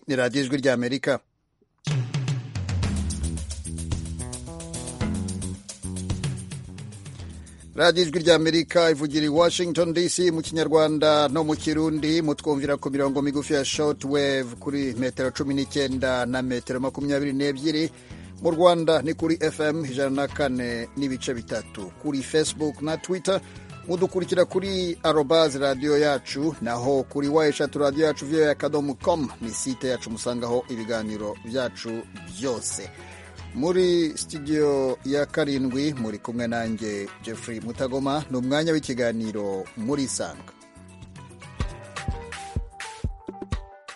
ni radiyo ijwi ry'amerika radiyo ijwi ry'amerika ivugira i washington dc mu kinyarwanda no mu kirundi mutwumvira ku mirongo migufi ya shortwave kuri metero cumi n'icyenda na metero makumyabiri n'ebyiri mu rwanda ni kuri fm ijana na kane n'ibice bitatu kuri facebook na twitter mudukurikira kuri arobazi radiyo yacu naho kuri wa eshatu radiyo yacu viyo akadomo komu ni site yacu musangaho ibiganiro byacu byose muri studio ya karindwi muri kumwe nanjye Jeffrey mutagoma ni umwanya w'ikiganiro muri isanga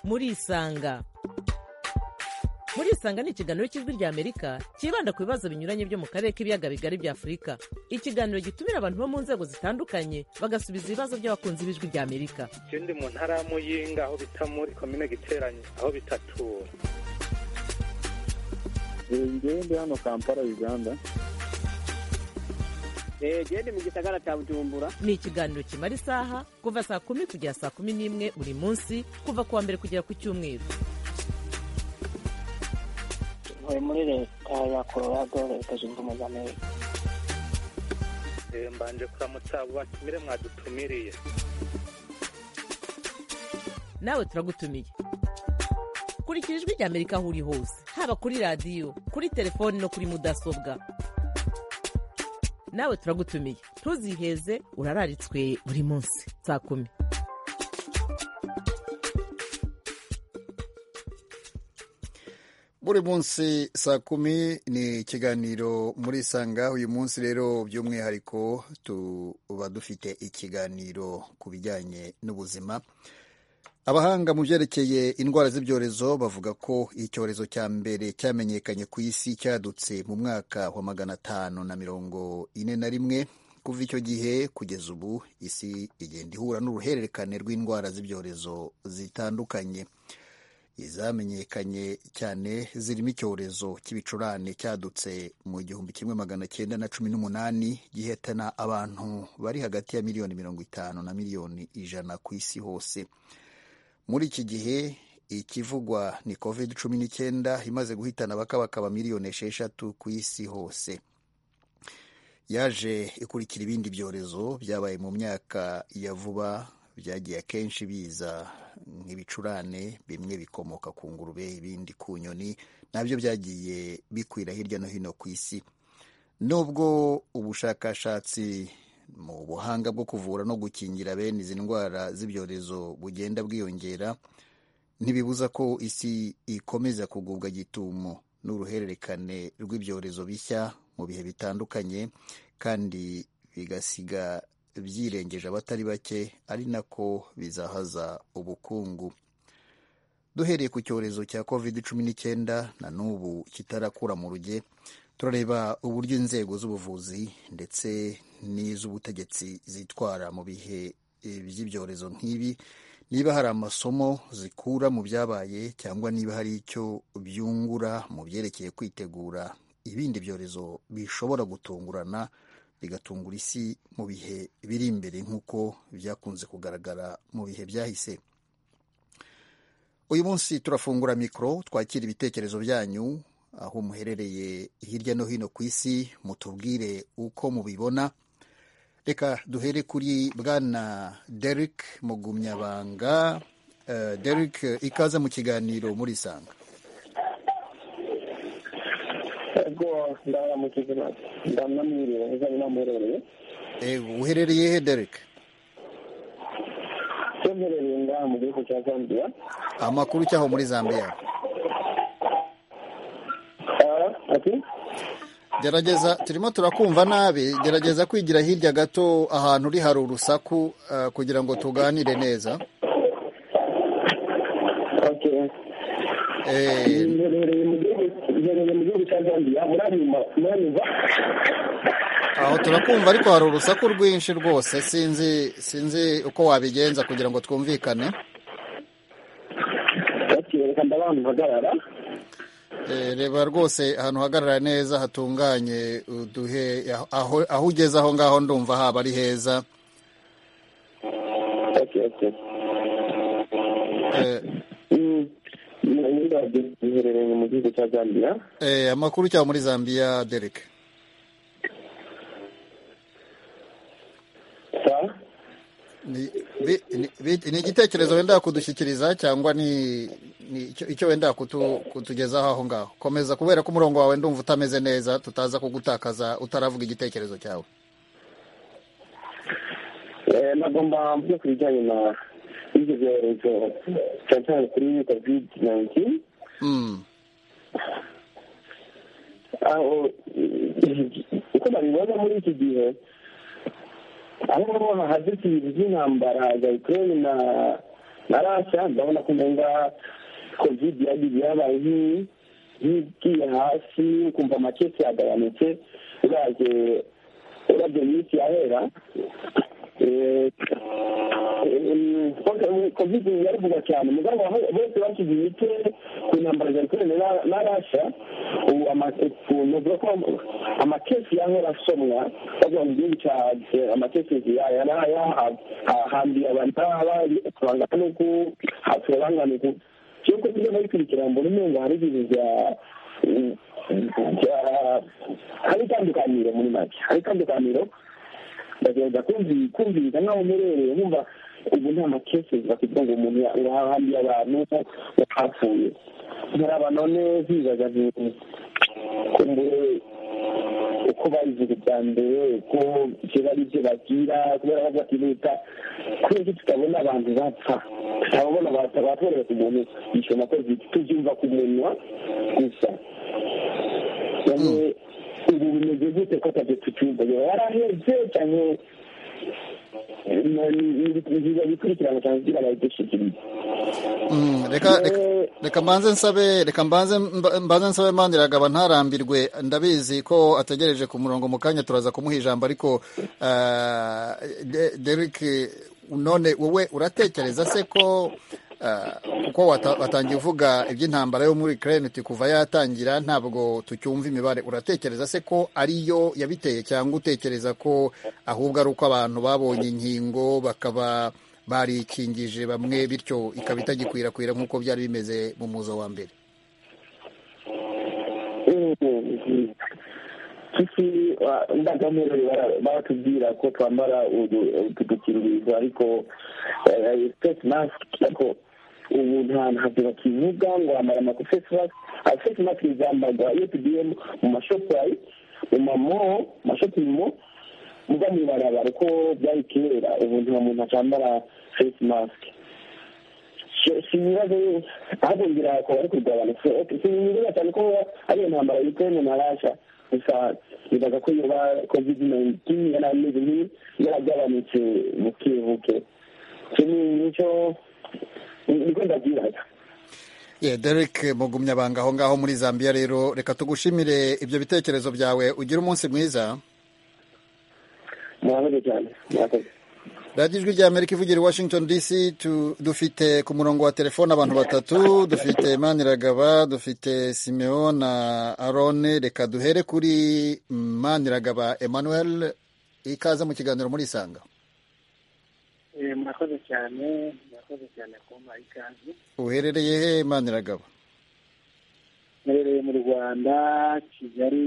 muri isanga muri isanga ni ikiganiro cy'ijwi rya amerika cyibanda ku bibazo binyuranye byo mu karere k'ibiyaga bigari bya afurika ikiganiro gitumira abantu bo mu nzego zitandukanye bagasubiza ibibazo by'abakunzi b'ijwi rya amerika ikindi mu ntara ya muyinga aho bita muri komine giteranye aho bitatura ngende hano kampala uganda gende mu gisagara cya bujumbura ni ikiganiro kimara isaha kuva saa kumi kugera saa kumi n'imwe buri munsi kuva ku wa mbere kugera ku cyumweru ntuye muri leta ya colorado leta zunze ubumwe za amerika Eh, mbanje kuramutsa abo batumire mwadutumiriye nawe turagutumiye kurikira ijwi rya amerika aho uri hose haba kuri radiyo kuri telefoni no kuri mudasobwa nawe turagutumiye ntuziheze urararitswe buri munsi saa kumi buri munsi saa kumi ni ikiganiro muri isanga uyu munsi rero by'umwihariko tuba dufite ikiganiro ku bijyanye n'ubuzima abahanga mu byerekeye indwara z'ibyorezo bavuga ko icyorezo cya mbere cyamenyekanye ku isi cyadutse mu mwaka wa magana atanu na mirongo ine na rimwe kuva icyo gihe kugeza ubu isi igenda ihura n'uruhererekane rw'indwara z'ibyorezo zitandukanye izamenyekanye cyane zirimo icyorezo cy'ibicurane cyadutse mu gihumbi kimwe magana cyenda na cumi n'umunani gihitana abantu bari hagati ya miliyoni mirongo itanu na miliyoni ijana ku isi hose muri iki gihe ikivugwa ni covid cumi n'icyenda imaze guhitana bakabakaba miliyoni esheshatu ku isi hose yaje ikurikira ibindi byorezo byabaye mu myaka ya vuba byagiye akenshi biza nk'ibicurane bimwe bikomoka ku ngurube ibindi ku nyoni nabyo byagiye bikwira hirya no hino ku isi nubwo ubushakashatsi mu buhanga bwo kuvura no gukingira bene izi ndwara z'ibyorezo bugenda bwiyongera ntibibuza ko isi ikomeza kugubwa gitumo n'uruhererekane rw'ibyorezo bishya mu bihe bitandukanye kandi bigasiga byirengeje abatari bake ari nako bizahaza ubukungu duhereye ku cyorezo cya covid cumi n'icyenda na n'ubu kitarakura mu ruge turareba uburyo inzego z'ubuvuzi ndetse n'iz'ubutegetsi zitwara mu bihe by'ibyorezo nk'ibi niba hari amasomo zikura mu byabaye cyangwa niba hari icyo byungura mu byerekeye kwitegura ibindi byorezo bishobora gutungurana bigatungura isi mu bihe biri imbere nk'uko byakunze kugaragara mu bihe byahise uyu munsi turafungura mikoro twakira ibitekerezo byanyu aho muherereye hirya no hino ku isi mutubwire uko mubibona reka duhere kuri bwana Derek mugumyabanga Eh, Derek ikaze mu kiganiro muri isanga ubwo ndaramukije maze ndamwamwiriwe uzanye namurereye Eh, uherereye he Derek cyo mperereye ngaha mu gihugu cya zambia amakuru cyaho muri zambia Ah, ati gerageza turimo turakumva nabi gerageza kwigira hirya gato ahantu uri hari urusaku eh, kugira ngo tuganire neza okay Eh, mherereye mu gihugu mherereye mu gihugu cya zambia muranyuma muranyumva aho turakumva ariko hari urusaku rwinshi rwose sinzi sinzi uko wabigenza kugira ngo twumvikane okay reka ndabantu mpagarara Eh, reba rwose ahantu uhagarara neza hatunganye uduhe aho, aho ugeze aho ngaho ndumva haba ari heza okay okay Eh, Mm, zabyo ziherereye mu gihugu cya zambia Eh, amakuru cyangwa muri Zambia Derek sa ni bi- ni- bi- ni igitekerezo wenda kudushyikiriza cyangwa ni ni icyo- icyo wenda kutu- kutugezaho aho ngaho komeza kubera ko umurongo wawe ndumva utameze neza tutaza kugutakaza utaravuga igitekerezo cyawe Eh, nagomba mvuga ku bijyanye na ibyo byorezo cyane cyane kuri covid 19 Mm. aho uko babibona muri iki gihe aho ngaho hahageze ibintu by'intambara za ukraine na na rasha ndabona ko umenga covid yagiye yabaye nk'iyi nk'igiye hasi ukumva amakesi yagabanutse uraje urabye iminsi yahera Eh, em, covid yaravuga cyane mugabo aho- bose bashyize imitwe ku ntambara za ukraine na- na rasha ubu ama- ukuntu bavuga ko amakesi yahora asomwa bavuga mu gihugu cya eh, amakesi yahambiye abantu bangana n'uku hapfuye bangana uku cyoko iyo babikurikirana mbona umengo hari ibintu bya- bya- hari itandukaniro muri make hari itandukaniro ndagerageza kumvi- kumviriza nk'aho umerewe nkumva ubu nta makesi bafite ngo umuntu ya- ngo hahambiye abantu bapfuye ntaraba none zibaza nti kumbure uko babivuga bya mbere uko kiba ari byo bagira kubera ko batihuta kubera ko tutabona abantu bapfa tutabona batorohera ku muntu yishoma kozi tubyumva ku munwa gusa Yani, ubu bimeze gute ko atabyo tucyumva yaba yaraheze cyane nziza bikurikirana cyane kugira ngo bayidushikirize Mm, reka reka- Eh, reka mbanze nsabe reka mbanze mba- mbanze nsabe mandiragaba ntarambirwe ndabizi ko ategereje ku murongo mu kanya turaza kumuha ijambo ariko ah, De- Derek none wowe uratekereza se ko ah, kuko wata- watangiye uvuga iby'intambara yo muri Ukraine uti kuva yatangira ntabwo tucyumva imibare uratekereza se ko ariyo yabiteye cyangwa utekereza ko ahubwo ari uko abantu babonye inkingo bakaba barikingije bamwe bityo ikaba itagikwirakwira nk'uko byari bimeze mu muzo wa mbere sisi ndagamere baratubwira ko twambara udukingirizo ariko face mask ariko ubu nta ntabyo bakivuga ngo wambara amaku face mask Ah, face mask zambarwa iyo tugiye mu mashoprite mu mamo mashopimo muga mu ibarabara uko byari kera ubu nta muntu acambara face mask sinibaze ahagongera akaba ari kurwana sinibaza cyane ko ari iyo ntambara yitene na rasha gusa nibaza ko yoba covid 19 yari ameze nk'iyi yaragabanutse buke buke icyo ni nicyo niko ndabwiraga Yeah, Derek Mugumyabanga aho ngaho muri Zambia rero reka tugushimire ibyo bitekerezo byawe ugire umunsi mwiza murakoze cyane murakoze radiyo ijwi rya amerika ivugira i washington dc tu- dufite ku murongo wa telefone abantu batatu dufite maniragaba dufite simeo na arone reka duhere kuri maniragaba emmanuel ikaze mu kiganiro murisanga murakoze cyane murakoze cyane kumpa ikaze uherereye he maniragaba mperereye mu rwanda kigali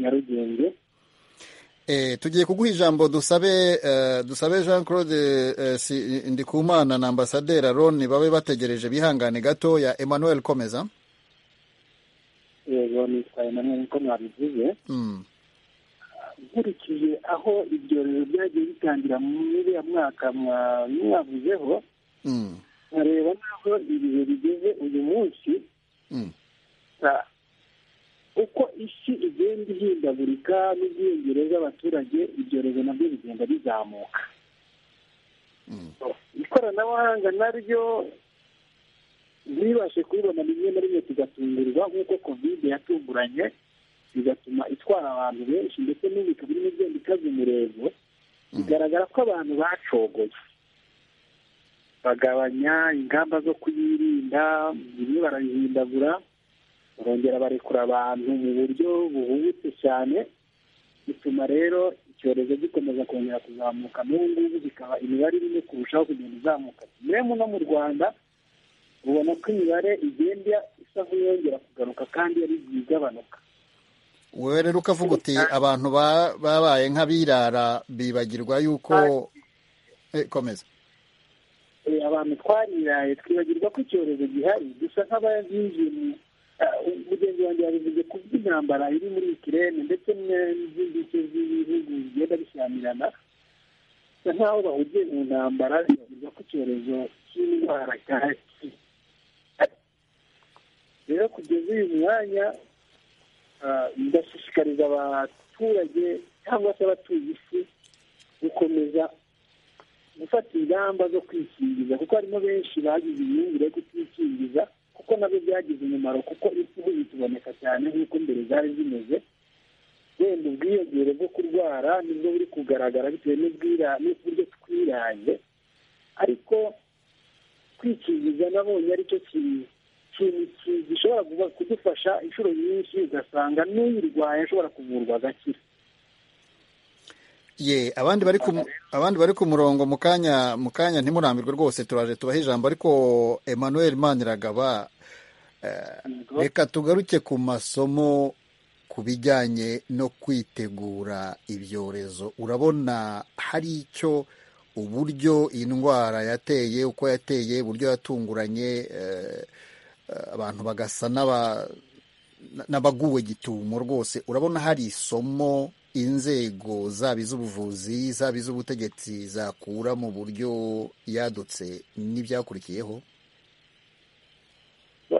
nyarugenge Eh, tugiye kuguha ijambo dusabe eh, dusabe Jean Claude eh, si, Ndikumana na ambasaderi Aron babe bategereje bihangane gato ya Emmanuel Komeza. yego nitwaye namwe niko mwabivuze Mm. nkurikije aho ibyorezo byagiye bitangira muri uriya mwaka mwa- mwavuzeho Mm. nkareba n'aho ibihe bigeze uyu munsi Mm. Ah, uko isi igenda ihindagurika n'ubwiyongere bw'abaturage ibyorezo nabyo bigenda bizamuka Mm. ikoranabuhanga naryo ntibashe kubibona rimwe na rimwe tugatungurwa nk'uko kovide yatunguranye bigatuma itwara abantu benshi ndetse n'ubu ikaba irimo igenda ikaze umurego bigaragara ko abantu bacogoye bagabanya ingamba zo kuyirinda bimwe barayihindagura barongera barekura abantu mu buryo buhubutse cyane bituma rero icyorezo gikomeza kongera kuzamuka n'ubu ngubu bikaba imibare irimo kurushaho kugenda izamuka rero no mu rwanda ubona ko imibare igenda isa nk'iyongera kugaruka kandi yari igiye igabanuka wowe rero ukavuga uti abantu ba- babaye nk'abirara bibagirwa yuko Eh, komeza Eh, abantu twariraye twibagirwa ko icyorezo gihari dusa nk'abayinjiye mu ah, umugenzi wanjye yabivuze ku bw'intambara iri muri ikirere ndetse ne- n'izindi nce z'ibihugu bigenda bishyamirana bisa nk'aho bahugiye mu ntambara bibagirwa ko icyorezo cy'indwara cyahari rero kugeza uyu mwanya ah, ndashishikariza abaturage cyangwa se abatuye isi gukomeza gufata ingamba zo kwikingiza kuko harimo benshi bagize imyumvire yo kutikingiza kuko nabyo byagize umumaro kuko isi ubu ikiboneka cyane nk'uko mbere zari zimeze wenda ubwiyongere bwo kurwara nibwo buri kugaragara bitewe n'ubwira- n'uburyo twiraye ariko kwikingiza nabonye aricyo kintu ki- gishobora kuba- kudufasha inshuro nyinshi ugasanga n'uyirwaye ashobora kuvurwa agakira ye abandi bari ku abandi bari ku murongo mu kanya mu kanya ntimurambirwe rwose turaje tubaha ijambo ariko Emmanuel Maniragaba eh, reka tugaruke ku masomo ku bijyanye no kwitegura ibyorezo urabona hari icyo uburyo iyi ndwara yateye uko yateye uburyo yatunguranye eh, abantu bagasa n'aba n'abaguwe gitumo rwose urabona hari isomo inzego zaba iz'ubuvuzi zaba iz'ubutegetsi zakura mu buryo yadutse n'ibyakurikiyeho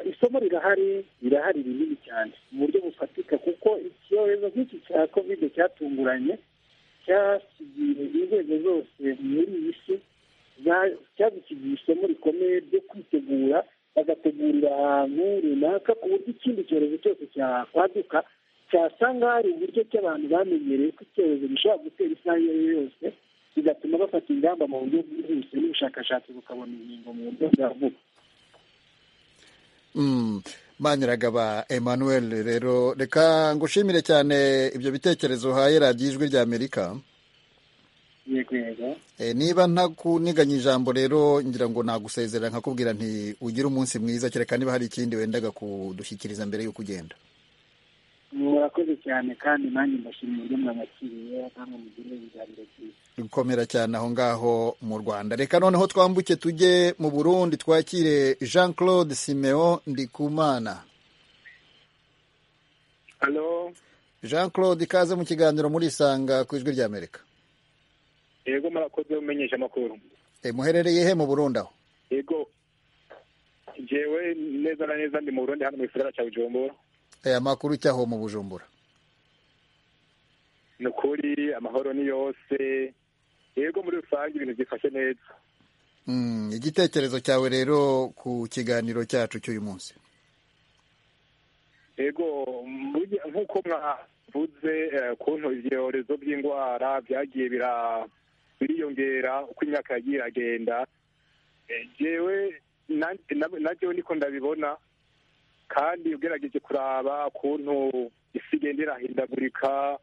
isomo rirahari rirahari rinini cyane mu buryo bufatika kuko icyorezo nk'iki cya kovide cyatunguranye cyasigiye inzego zose muri iyi si za- cyadusigiye isomo rikomeye ryo kwitegura bagategurira ahantu runaka ku buryo ikindi cyorezo cyose cyakwaduka cyasanga hari uburyo ki abantu bamenyereye ko icyorezo gishobora gutera isaha iyo ari yo yose bigatuma bafata ingamba mu buryo bwihuse n'ubushakashatsi bukabona inkingo mu buryo bwa vuba Mm. Maniragaba Emmanuel rero reka ngushimire cyane ibyo bitekerezo uhaye radiyo ijwi rya Amerika yego yego Eh, niba ntakuniganye ijambo rero ngira ngo nagusezerera nkakubwira nti ugire umunsi mwiza kereka niba hari ikindi wendaga kudushyikiriza mbere y'uko ugenda murakoze cyane kandi nanjye mbashimira uburyo mwabakiriye kandi mugire ibiganiro byiza gukomera cyane aho ngaho mu rwanda reka noneho twambuke tujye mu burundi twakire jean claude simeon ndikumana Halo, jean claude ikaze mu kiganiro murisanga ku ijwi ry'amerika yego murakoze umenyesha amakuru. e, muherereye he mu burundi aho Yego, jewe neza na neza ndi mu Burundi hano mu gisagara cya Bujumbura. e, amakuru cyaho mu bujumbura Ni ukuri amahoro ni yose. Yego muri rusange ibintu byifashe neza. mm, igitekerezo cyawe rero ku kiganiro cyacu cy'uyu munsi Yego, burya nk'uko mwavuze eh, ukuntu ibyorezo by'indwara byagiye bira- biriyongera uko imyaka yagiye iragenda Eh, jewe nanjye- na- najyewe niko ndabibona kandi ugerageje kuraba ukuntu isi igenda irahindagurika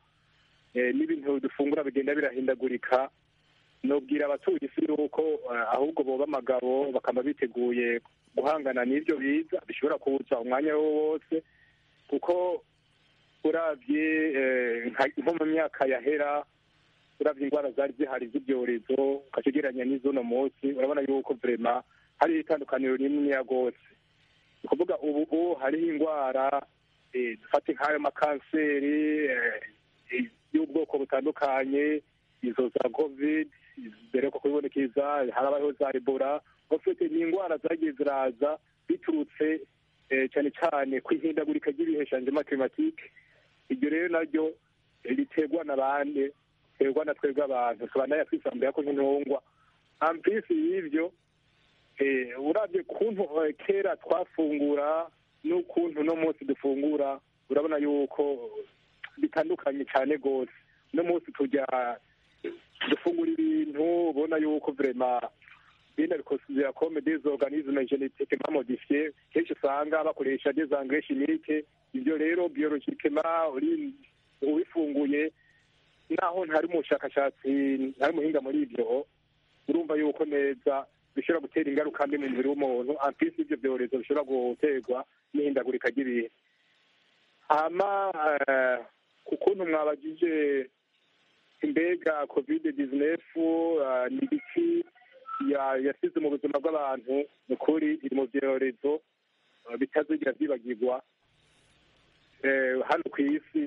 eh, n'ibintu dufungura bigenda birahindagurika nubwira abatuye isi yuko eh, ahubwo boba amagabo bakaba biteguye guhangana n'ibyo biza bishobora kuza umwanya wo wose kuko urabye eh, nka- nko mu myaka yahera urabye indwara zari zihari z'ibyorezo ukakigereranya n'iz'uno munsi urabona yuko vrema hari itandukaniro rininiya rwose ni ukuvuga ubu ubu hariho indwara eh, dufate nk'ayo makanseri eh, eh, y'ubwoko butandukanye izo za covid ziheruka kubibonekeza harabayeho za ebola ofite ni indwara zagiye ziraza biturutse eh, cyane cyane ku ihindagurika ry'ibihe shanjema climatique iryo rero naryo eh, riterwa na bande riterwa na twebwe abantu tubanaya twisambura ko nk'intungwa ampisi y'ibyo eh, urabye kuntu eh, kera twafungura n'ukuntu uno munsi dufungura urabona yuko bitandukanye cyane rwose uno munsi tujya dufungura ibintu ubona yuko vrema bina bikosuzira comme des organismes génétiquement modifiés kenshi usanga bakoresha des engrais chimiques ibyo rero biologiquement uri- ubifunguye naho ntari umushakashatsi ntari umuhinga muri ibyo urumva yuko neza bishobora gutera ingaruka mbi mu mubiri w'umuntu ampisi ibyo byorezo bishobora guterwa n'ihindagurika ry'ibihe hama ku kuntu mwabagije imbega kovide dizinefu ni ibiki yasize mu buzima bw'abantu ni ukuri iri mu byorezo bitazigera byibagirwa hano ku isi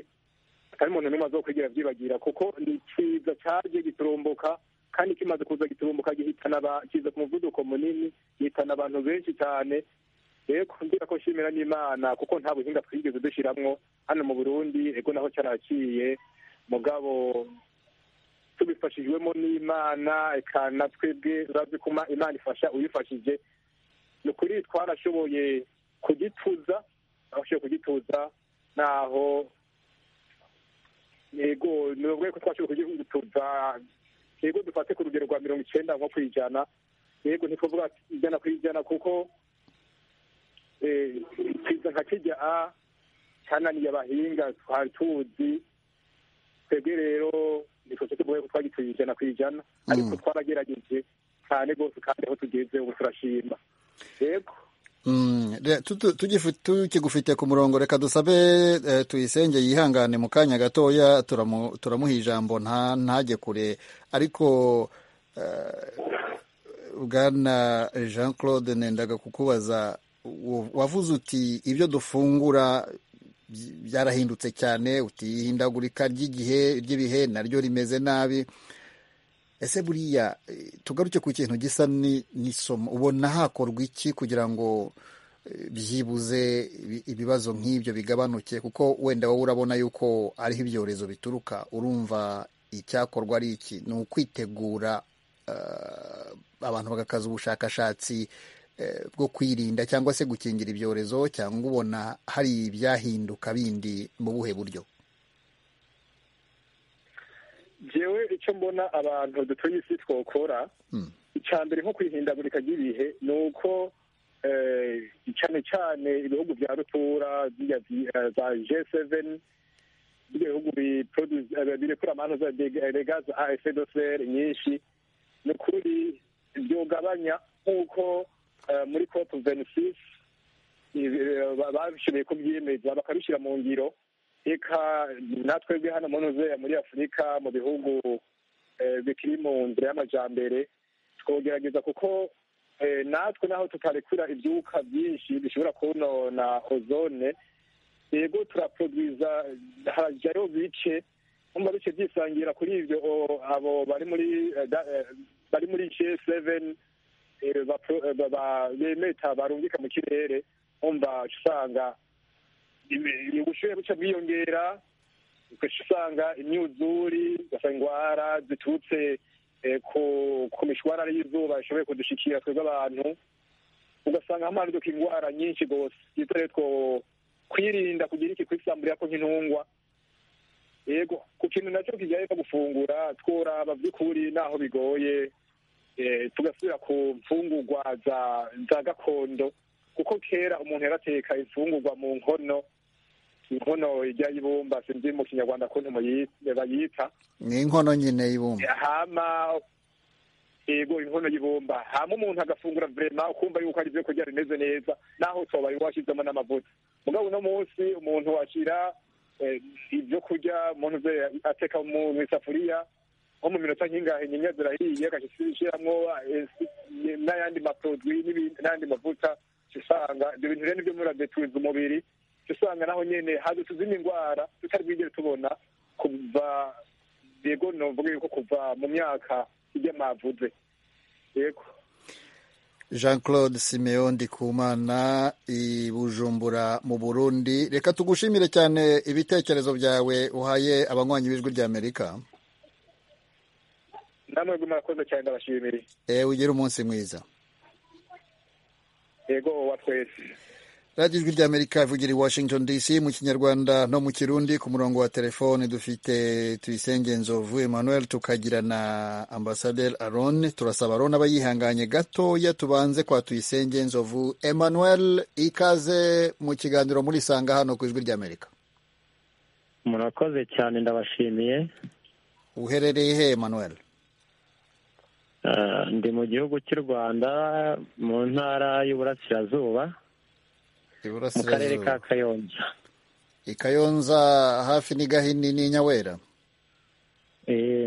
atari umuntu n'umwe azokwigira byibagira kuko ni ikiza cyaje giturumbuka kandi kimaze kuza giturumbuka gihitana kiza ku muvuduko munini gihitana abantu benshi cyane rero ndira ko nshimira n'imana kuko nta buhinga twigeze dushyiramo hano mu burundi ego naho cyaraciye mugabo tubifashijwemo n'imana ikana twebwe urazi kuma imana ifasha uyifashije ni ukuri twarashoboye kugituza twashoboye kugituza naho yego ni ubwo ko twashoboye kugituza yego dufate ku rugero rwa mirongo icyenda nko ku ijana yego ntitwavuga ijana ku ijana kuko ikiza nka kijya a cyananiye abahinga twari tuzi twebwe rero ntitwese tugoye ko twagituye ijana ku ijana ariko twaragerageje cyane rwose kandi aho tugeze ubu turashima yego tukigufite ku murongo reka dusabe tuyisenge yihangane mu kanya gatoya turamuha ijambo ntajye kure ariko bwana jean claude nendaga kukubaza wavuze uti ibyo dufungura byarahindutse cyane uti ihindagurika ry'igihe ry'ibihe naryo rimeze nabi ese buriya tugaruke ku kintu gisa n'isomo ubona hakorwa iki kugira ngo byibuze ibibazo nk'ibyo bigabanuke kuko wenda wowe urabona yuko ariho ibyorezo bituruka urumva icyakorwa ari iki ni ukwitegura abantu bagakaza ubushakashatsi bwo kwirinda cyangwa se gukingira ibyorezo cyangwa ubona hari ibyahinduka bindi mu buhe buryo jewe icyo mbona abantu dutuye isi twokora icya mbere nko kwihindagurika ry'ibihe ni uko cyane cyane ibihugu bya rutura za g seveni ibihugu birekura amano za rega za afedoseri nyinshi ni ukuri byugabanya nk'uko muri kopu venisisi babishoboye kubyemeza bakabishyira mu ngiro reka natwebwe hano munoze muri afurika mu bihugu bikiri mu nzira y'amajyambere twogerageza kuko natwe naho tutarekura ibyuka byinshi bishobora konona ozone yego turaporoduwiza harajyayo bice numva bice byisangira kuri ibyo abo bari muri bari muri g seven bemeta barungika mu kirere umva usanga ubushyuhe buca bwiyongera usanga imyuzuri ugasanga indwara ziturutse ku mishwarara y'izuba ishoboye kudushikira twebwe abantu ugasanga hamanuka indwara nyinshi rwose twitare two kwirinda kugira iki kwisambura ko nk'intungwa yego ku kintu nacyo kijyanye no gufungura tworaba by'ukuri naho bigoye tugasubira ku mfungurwa za gakondo kuko kera umuntu yarateka imfungurwa mu nkono inkono ijya y'ibumba sinzi mu kinyarwanda ukuntu bayita ni inkono nyine y'ibumba hama yego inkono y'ibumba hama umuntu agafungura vurema ukumva yuko ari ibyo kurya bimeze neza naho utobari washyizemo n'amavuta mugabo uno munsi umuntu washyira ibyo kurya umuntu ateka mu isafuriya nko mu minota nk'ingahe nyinya zirahiye agashyiramo n'ayandi maproduwi n'ayandi mavuta usanga ibyo bintu rero nibyo muradetuza umubiri usanga naho nyine haduka izindi ndwara tutari bwigere tubona kuva yego novuga yuko kuva mu myaka ijya mavuze yego jean claude simeon ndikumana i bujumbura mu burundi reka tugushimire cyane ibitekerezo byawe uhaye abanywanyi b'ijwi ry'amerika namwe murakoze cyane ndabashimire ewe ugire umunsi mwiza yego wa twese radiyo ijwi ry'amerika ivugira i washington dc mu kinyarwanda no mu kirundi ku murongo wa telefone dufite tuyisenge nzovu emmanuel tukagira na ambasaderi arone turasaba arone aba yihanganye gatoya tubanze kwa tuyisenge nzovu emmanuel ikaze mu kiganiro murisanga hano ku ijwi ry'amerika murakoze cyane ndabashimiye uherereye he emmanuel ndi mu gihugu cy'u rwanda mu ntara y'uburasirazuba mu karere ka kayonza i kayonza hafi ni gahini ni nyawera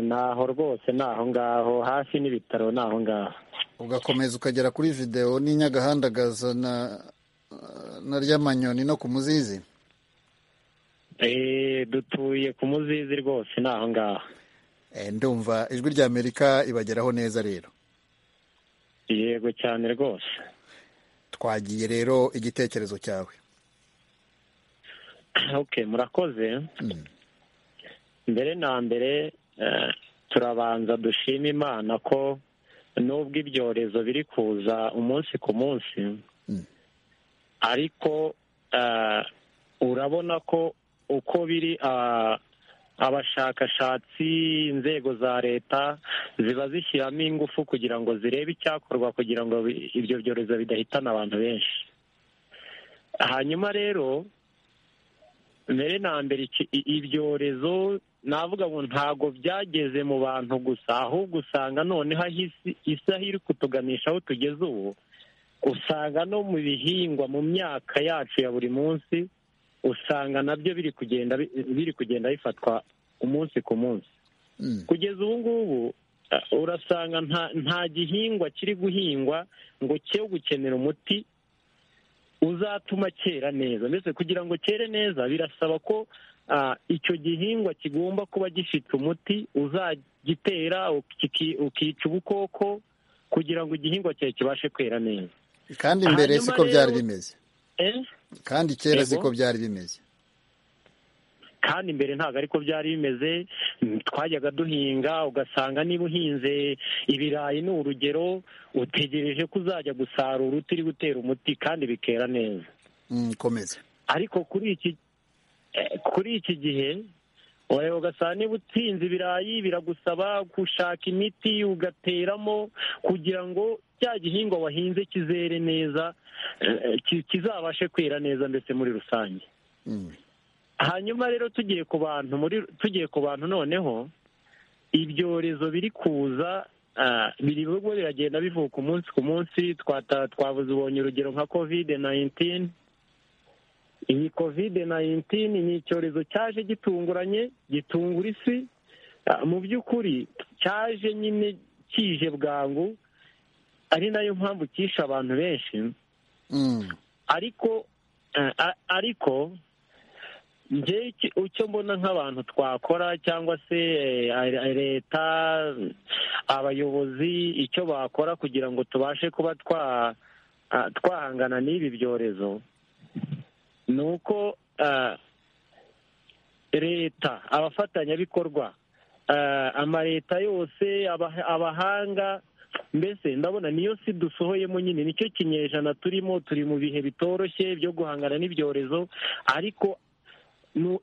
naho rwose ni aho ngaho hafi n'ibitaro ni aho ngaho ugakomeza ukagera kuri videwo n'inyagahandagaza na na ry'amanyoni no ku muzizi dutuye ku muzizi rwose ni aho ngaho ndumva ijwi rya amerika ibageraho neza rero yego cyane rwose twagiye rero igitekerezo cyawe oke murakoze mbere na mbere turabanza dushima imana ko nubwo ibyorezo biri kuza umunsi ku munsi ariko urabona ko uko biri abashakashatsi inzego za leta ziba zishyiramo ingufu kugira ngo zirebe icyakorwa kugira ngo ibyo byorezo bidahitana abantu benshi hanyuma rero mbere na mbere ibyorezo navuga ngo ntabwo byageze mu bantu gusa ahubwo usanga noneho isi aho iri kutuganisha aho tugeze ubu usanga no mu bihingwa mu myaka yacu ya buri munsi usanga nabyo biri kugenda biri kugenda bifatwa umunsi ku munsi kugeza ubu ngubu urasanga nta gihingwa kiri guhingwa ngo cyo gukenera umuti uzatuma cyera neza mbese kugira ngo cyere neza birasaba ko icyo gihingwa kigomba kuba gifite umuti uzagitera ukica ubukoko kugira ngo igihingwa cyawe kibashe kwera neza kandi mbere siko byari bimeze kandi kera siko byari bimeze kandi mbere ntabwo ariko byari bimeze twajyaga duhinga ugasanga niba uhinze ibirayi ni urugero utegereje ko uzajya gusarura utiri gutera umuti kandi bikera neza komeza ariko kuri iki kuri iki gihe wareba ugasanga niba utsinze ibirayi biragusaba gushaka imiti ugateramo kugira ngo cya gihingwa wahinze kizere neza kizabashe kwera neza ndetse muri rusange hanyuma rero tugiye ku bantu muri tugiye ku bantu noneho ibyorezo biri kuza biri biragenda bivuka umunsi ku munsi twabuze ubonye urugero nka kovide nayintini iyi kovide nayintini ni icyorezo cyaje gitunguranye gitungura isi mu by'ukuri cyaje nyine kije bwangu ari nayo mpamvu cyishe abantu benshi ariko ariko icyo mbona nk'abantu twakora cyangwa se leta abayobozi icyo bakora kugira ngo tubashe kuba twahangana n'ibi byorezo ni uko leta abafatanyabikorwa amaleta yose abahanga mbese ndabona niyo si dusohoyemo nyine nicyo kinyejana turimo turi mu bihe bitoroshye byo guhangana n'ibyorezo ariko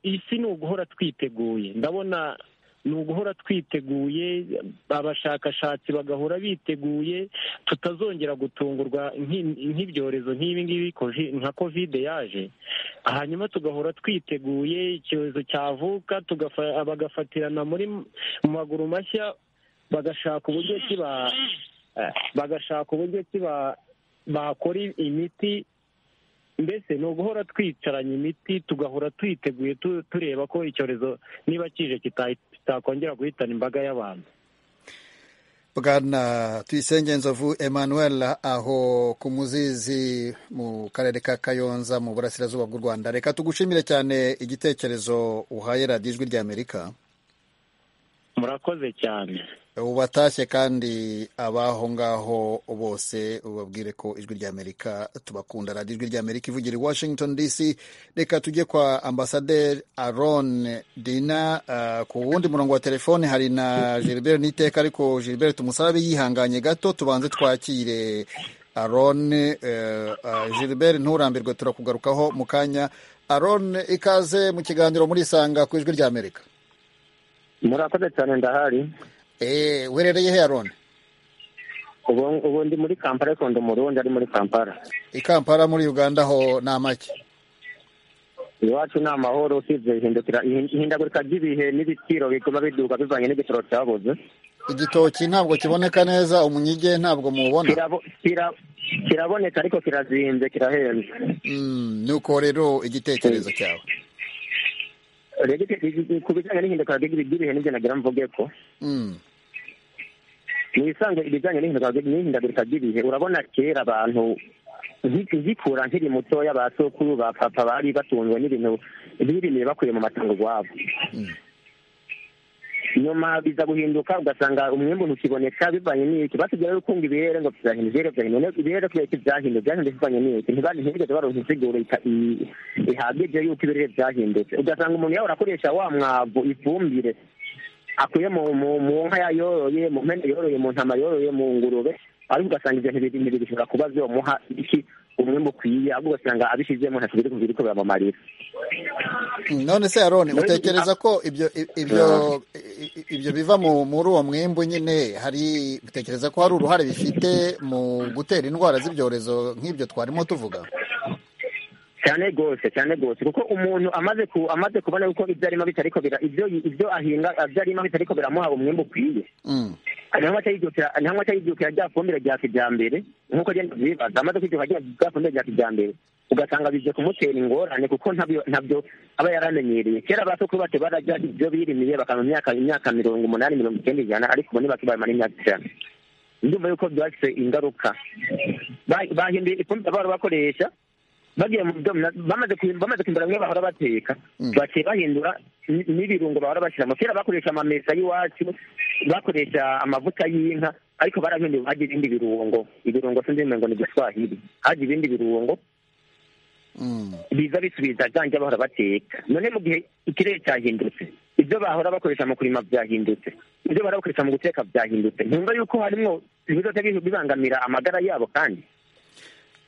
isi ni uguhora twiteguye ndabona ni uguhora twiteguye abashakashatsi bagahora biteguye tutazongera gutungurwa nk'ibyorezo nk'ibi ngibi nka kovide yaje hanyuma tugahora twiteguye icyorezo cyavuka bagafatirana muri mu maguru mashya bagashaka uburyo kiba bagashaka uburyo kiba bakora imiti mbese ni uguhora twicaranye imiti tugahora twiteguye tureba ko icyorezo niba kije kitakongera guhitana imbaga y'abantu bwana tuyisenge nzovu emmanuel aho ku muzizi mu karere ka kayonza mu burasirazuba bw'u rwanda reka tugushimire cyane igitekerezo uhaye radiyo ijwi ry'amerika murakoze cyane ubatashye kandi abaho ngaho bose ubabwire ko ijwi ry'amerika tubakunda radiyo ijwi ry'amerika ivugira i washington dc reka tujye kwa ambasaderi aron dina ku wundi murongo wa telefone hari na gilbert n'iteka ariko gilbert tumusabe yihanganye gato tubanze twakire aron gilbert nturambirwe turakugarukaho mu kanya aron ikaze mu kiganiro murisanga ku ijwi ry'amerika murakoze cyane ndahari eee uherereye he arone ubu ndi muri kampala ariko ndi umurundi ari muri kampala i kampala muri uganda ho ni amake iwacu ni amahoro usibye ihindagurika ry'ibihe n'ibiciro biguma biduka bivanye n'igitoro cyabuze igitoki ntabwo kiboneka neza umunyige ntabwo mubona kiraboneka ariko kirazinze kirahenze nuko rero igitekerezo cyawe rege ku bijyanye n'ihinduka ry'ibihe n'ibyo nagira mvuge ko Mm, mwisange ibijyanye n'ihinduka n'ihindagurika ry'ibihe urabona kera abantu nki- nkikura nkiri mutoya ba sokuru ba papa bari batunzwe n'ibintu birimiye bakuye mu matungo iwabo mm, nyuma biza guhinduka ugasanga umwembe ntukiboneka bivanye n'iki basigaye ukunga ibihera ngo byahindura ibihera byahindura ibihera kubera byahindura byahindura bivanye n'iki ntibandi ntibigeze baronka insiguro ika- i- ihagije yuko ibirere byahindutse ugasanga umuntu yahora akoresha wa mwavu ifumbire akuye mu mu- mu nka ya- yoroye mu mpene yoroye mu ntama yoroye mu ngurube ariko ugasanga ibyo ntibiri- ntibishobora kuba byomuha iki umwembe ukwiye ahubwo ugasanga abishizemo ntacyo biri kubiri kubera mu marira mm. none se aroni Rero- utekereza ko ibyo i- ibyo i- i- ibyo biva mu- muri uwo mwimbu nyine hari utekereza ko hari uruhare bifite mu gutera indwara z'ibyorezo nk'ibyo twarimo tuvuga cyane rwose cyane rwose kuko umuntu amaze ku amaze kubona yuko ibyo arimo bitariko bira ibyo ibyo ahinga ibyo arimo bitariko biramuha umwembe ukwiye Mm, ntabwo atayijyukira ntabwo atayijyukira rya fumbire rya kijyambere nk'uko agenda abyibaza amaze kwijyuka rya rya fumbire rya kijyambere ugasanga bije kumutera ingorane kuko ntabyo ntabyo aba yaramenyereye kera ba sokuru bacu barajya ibyo birimiye bakanywa imyaka imyaka mirongo umunani mirongo icyenda ijana ariko ubu ntibakibamara imyaka ijana ndumva yuko byafite ingaruka Ba- bahinduye ifumbire bahora bakoresha bagiye mu byo bamaze kuhim- bamaze kwimbura bimwe bahora bateka Mm. baciye bahindura n- n'ibirungo bahora bashyiramo kera bakoresha amamesa y'iwacu bakoresha amavuta y'inka ariko barahinduye hajya ibindi birungo ibirungo sinzi ngo ni igiswahili hajya ibindi birungo mm, biza bisubiza byanjye bahora bateka none mu gihe ikirere cyahindutse ibyo bahora bakoresha mu kurima byahindutse ibyo bahora bakoresha mu guteka byahindutse ntumva yuko harimo ibibazo bibangamira amagara yabo kandi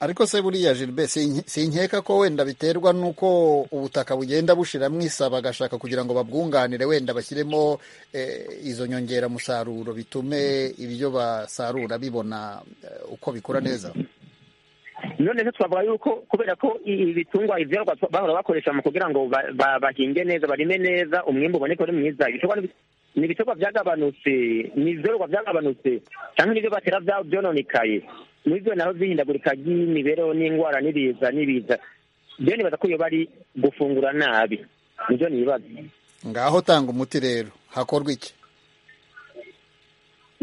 ariko se buriya Gilbert sinke- sinkeka ko wenda biterwa n'uko ubutaka bugenda bushiramo isaba bagashaka kugira ngo babwunganire wenda bashyiremo eh, izo nyongeramusaruro bitume ibyo basarura bibona eh, uko bikura neza none se twavuga yuko kubera ko i- ibitungwa ibyerwa bahora bakoresha mu kugira ngo ba- ba- bahinge neza barime neza umwimbu uboneke uri mwiza ibiterwa ni- ni ibiterwa byagabanutse ni ibyorwa byagabanutse cyangwa n'ibyo batera bya- byononekaye muri byo naho byihindagurika ry'imibereho n'indwara n'ibiza n'ibiza byo nibaza ko iyo bari gufungura nabi nibyo nibaza ngaho tanga umuti rero hakorwa iki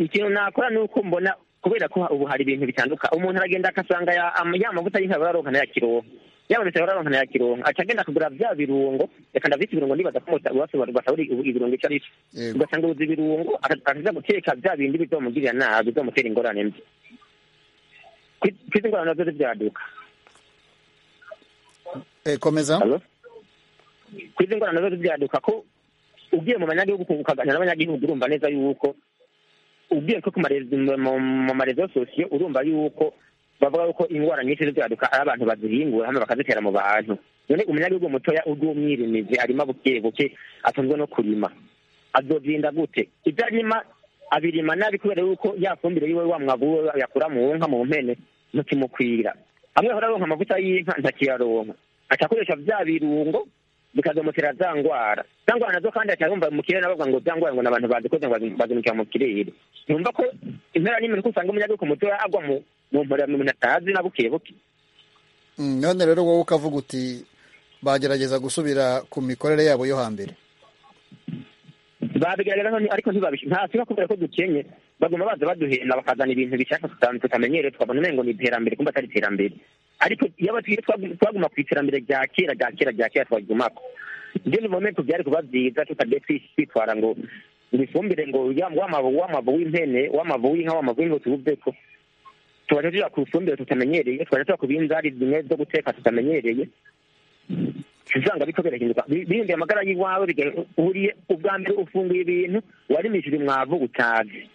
ikintu nakora ni uko mbona kubera ko ubu hari ibintu bitanduka umuntu aragenda agasanga ya am- ya mavuta y'inka bararonka ya kironka yaba leta bararonka ya kironka aca agenda akagura bya birungo reka ndabyita ibirungo ndibaza ko musa- wasobanura basabura ibi- ibirungo icyo ari cyo Yego. ugasanga ubuze ibirungo aka- akaza guteka bya bindi bizomugirira nabi bizomutera ingorane mbi Ku- ku izi ngorane nazo zibyaduka Eh, komeza Halo? ku izi ngorane nazo zibyaduka ko ugiye mu banyagihugu ukaganira n'abanyagihugu urumva neza yuko ugiye nko ku marezo mu mu marezo sosiyo urumva yuko bavuga yuko indwara nyinshi zibyaduka ari abantu bazihingura hano bakazitera mu bantu none umunyagihugu mutoya urw'umwirimizi arimo buke buke atunzwe no kurima azobyirinda gute ibyo arima abirima nabi kubera yuko ya fumbire yiwe wa mwavu we yakura mu nka mu mpene ntikimukwira amwe ahora aronka amavuta y'inka ntakiyaronka aca akoresha bya birungo bikazomutera za ndwara za ndwara nazo kandi aca yumva mu kirere nabavuga ngo za ndwara ngo ni abantu bazikoze ngo bazi- bazimukira mu kirere ntumva ko impera n'imino ko usanga umunyagihugu mutoya agwa mu mu mpera umuntu atazi na buke buke Mm, none rero wowe ukavuga uti bagerageza gusubira ku mikorere yabo yo hambere babigaragaza none ariko ntibabisha ntasi kubera ko dukenye baguma baza baduhenda bakazana ibintu bishaka tuta- tutamenyereye tukabona umengo ni iterambere kumva atari iterambere ariko iyo abatuye twagu- twaguma ku iterambere rya kera rya kera rya kera twagumako ibyo ni momento byari kuba byiza tutagiye twi- twitwara ngo ngo ifumbire ngo ya- w'amavu w'amavu w'impene w'amavu w'inka w'amavu w'inka tuwuveko tubaje tuja ku ifumbire tutamenyereye tubaje tuja ku binzari zimwe zo guteka tutamenyereye usanga biriko birahinduka Bi- bihinduye amagara y'iwawe biga- uriye ubwa mbere ufunguye ibintu warimishije umwavu utazi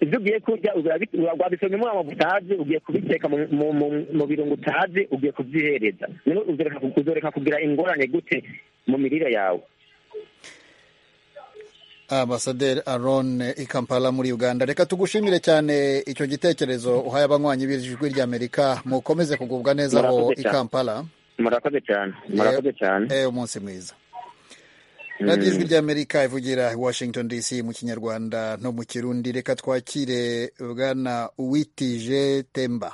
ibyo ugiye kurya urabi- ura- wabisomye mu mwavu utazi ugiye kubiteka mu- mu- mu- mu birungo utazi ugiye kubyihereza Rero uzoreka uzoreka kugira ingorane gute mu mirire yawe ambasaderi aron i kampala muri uganda reka tugushimire cyane icyo gitekerezo uhaye abanywanyi b'ijwi ry'amerika mukomeze kugubwa neza aho Murakoze i cyane. kampala murakoze cyane murakoze cyane Eh, eh, umunsi mwiza radiyo ijwi ry'amerika ivugira i washington dc mu kinyarwanda no mu kirundi reka twakire bwana uwitije temba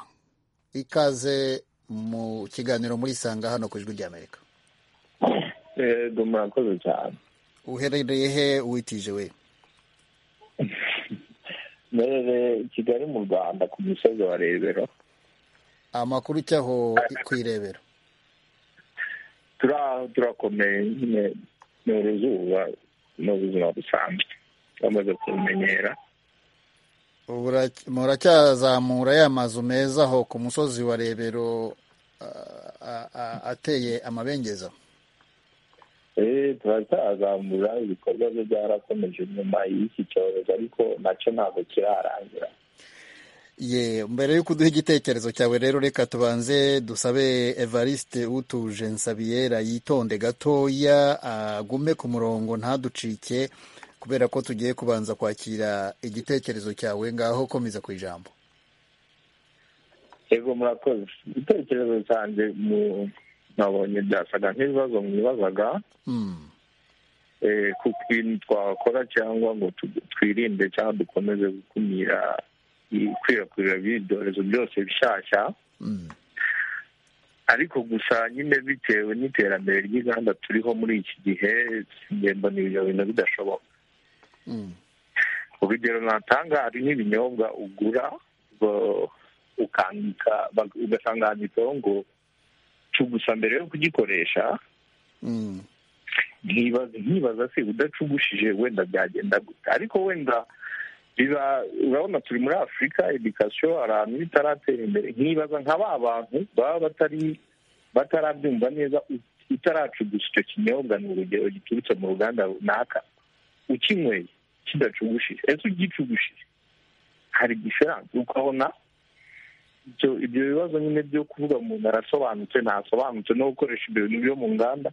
ikaze mu kiganiro murisanga hano ku ijwi ry'amerika yego murakoze cyane uherereye he witije we mberereye i kigali mu rwanda ku musozi wa rebero amakuru ujyaho ku irebero turi aho turakomeye nyine ni uruzuba ni ubuzima busanzwe bamaze kumenyera muracyazamura ya mazu meza aho ku musozi wa rebero ateye amabengeza eee turacyazamura ibikorwa bye byarakomeje nyuma y'iki cyorezo ariko nacyo ntabwo kirarangira ye mbere y'uko uduha igitekerezo cyawe rero reka tubanze dusabe evariste utuje nsabiyera yitonde gatoya agume ku murongo ntaducike kubera ko tugiye kubanza kwakira igitekerezo cyawe ngaho komeza ku ijambo yego murakoze igitekerezo cyanjye nabonye byasaga nk'ibibazo mwibazaga ku bintu twakora cyangwa ngo twirinde cyangwa dukomeze gukumira ikwirakwira ry'ibyorezo byose bishyashya ariko gusa nyine bitewe n'iterambere ry'inganda turiho muri iki gihe mbona ibyo bintu bidashoboka urugero natanga hari n'ibinyobwa ugura ukandika ugasanga handitseho ngo cugusa mbere yo kugikoresha nkibaza se udacugushije wenda byagenda gute ariko wenda urabona turi muri afurika edikasiyo ahantu itaratera imbere nkibaza nka ba bantu baba batari batarabyumva neza utaracugusa icyo kinyobwa ni urugero giturutse mu ruganda runaka ukinyweye kidacugushije ese ugicugushije hari diferanse ukabona ibyo bibazo nyine byo kuvuga umuntu arasobanutse ntasobanutse no gukoresha ibyo bintu byo mu nganda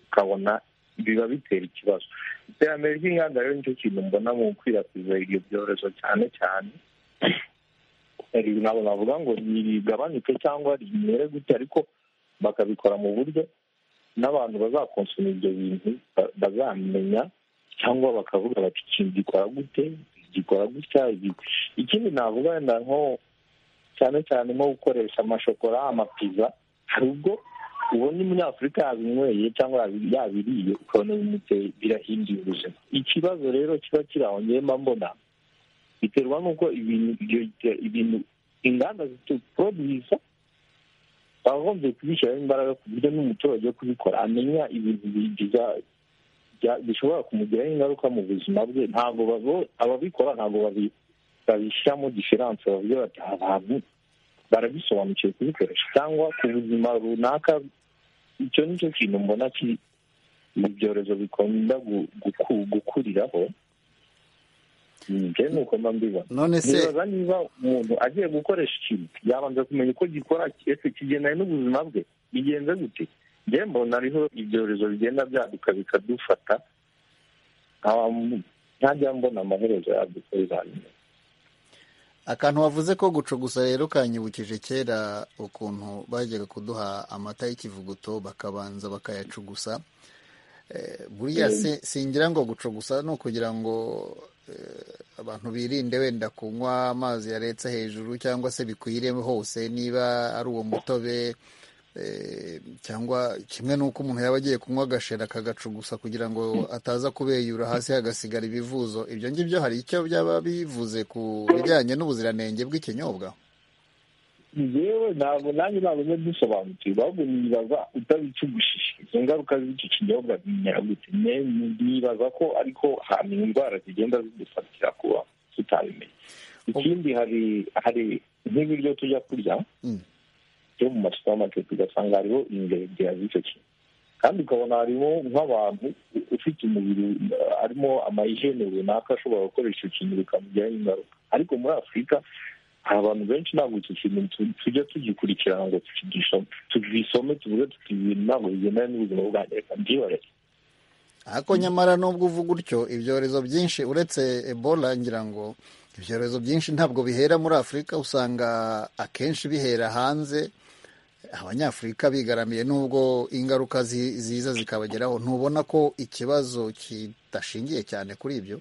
ukabona biba bitera ikibazo iterambere ry'inganda rero nicyo kintu mbona mu gukwirakwiza ibyo byorezo cyane cyane ntabwo navuga ngo rigabanuke cyangwa rimere gute ariko bakabikora mu buryo n'abantu bazakonsoma ibyo bintu bazamenya cyangwa bakavuga bati ikintu gikora gute gikora gutya ikindi navuga wenda nko cyane cyane nko gukoresha amashokora amapiza hari ubwo ubona umunyafurika yabinyweye cyangwa yabiriye ukabona bimuteye birahinduye ubuzima ikibazo rero kiba kiri aho mba mbona biterwa n'uko ibintu inganda zitoroduza bagombye kubishyiramo imbaraga ku buryo n'umuturage wo kubikora amenya ibintu bigiza bishobora kumugiraho ingaruka mu buzima bwe ntabwo ababikora ntabwo babishyiramo diferanse bavuga bati abantu barabisobanukiwe kubikoresha cyangwa ku buzima runaka icyo ni cyo kintu mbona ibyorezo bikunda gukuriraho none se nibaza niba umuntu agiye gukoresha ikintu yabanza kumenya uko gikora ese kigendanye n'ubuzima bwe bigenze gute njye mbona ariho ibyorezo bigenda byaduka bikadufata ntajya mbona amaherezo yabyo uko bizamera akantu wavuze ko gucugusa rero kanyibukije kera ukuntu bajyaga kuduha amata y'ikivuguto bakabanza bakayacugusa buriya singira ngo gucugusa ni ukugira ngo abantu birinde wenda kunywa amazi yaretse hejuru cyangwa se bikwire hose niba ari uwo mutobe cyangwa kimwe n'uko umuntu yaba agiye kunywa agashera akagacugusa kugira ngo ataza kubeyura hasi hagasigara ibivuzo ibyo ngibyo hari icyo byaba bivuze ku bijyanye n'ubuziranenge bw'ikinyobwa yewe ntabwo nanjye ntabwo dusobanukirwa ahubwo nibaza utabicugushije izo ngaruka z'icyo kinyobwa gute nibaza ko ariko hari indwara zigenda zidufatira kuba tutabimenya ikindi hari hari nk'ibiryo tujya kurya byo mu masupamaketi ugasanga hariho ingeregera z'icyo kintu kandi ukabona harimo nk'abantu ufite umubiri harimo amayijene runaka ashobora gukoresha icyo kintu bikamugiraho ingaruka ariko muri afurika abantu benshi ntabwo icyo kintu tujya tugikurikirana ngo tugisome tuvuge tuti ibintu ntabwo bigendanye n'ubuzima bwanjye reka mbyihorere ariko nyamara nubwo uvuga utyo ibyorezo byinshi uretse ebola ngira ngo ibyorezo byinshi ntabwo bihera muri afurika usanga akenshi bihera hanze abanyafurika bigaramiye n'ubwo ingaruka ziza zikabageraho ntubona ko ikibazo kidashingiye cyane kuri ibyo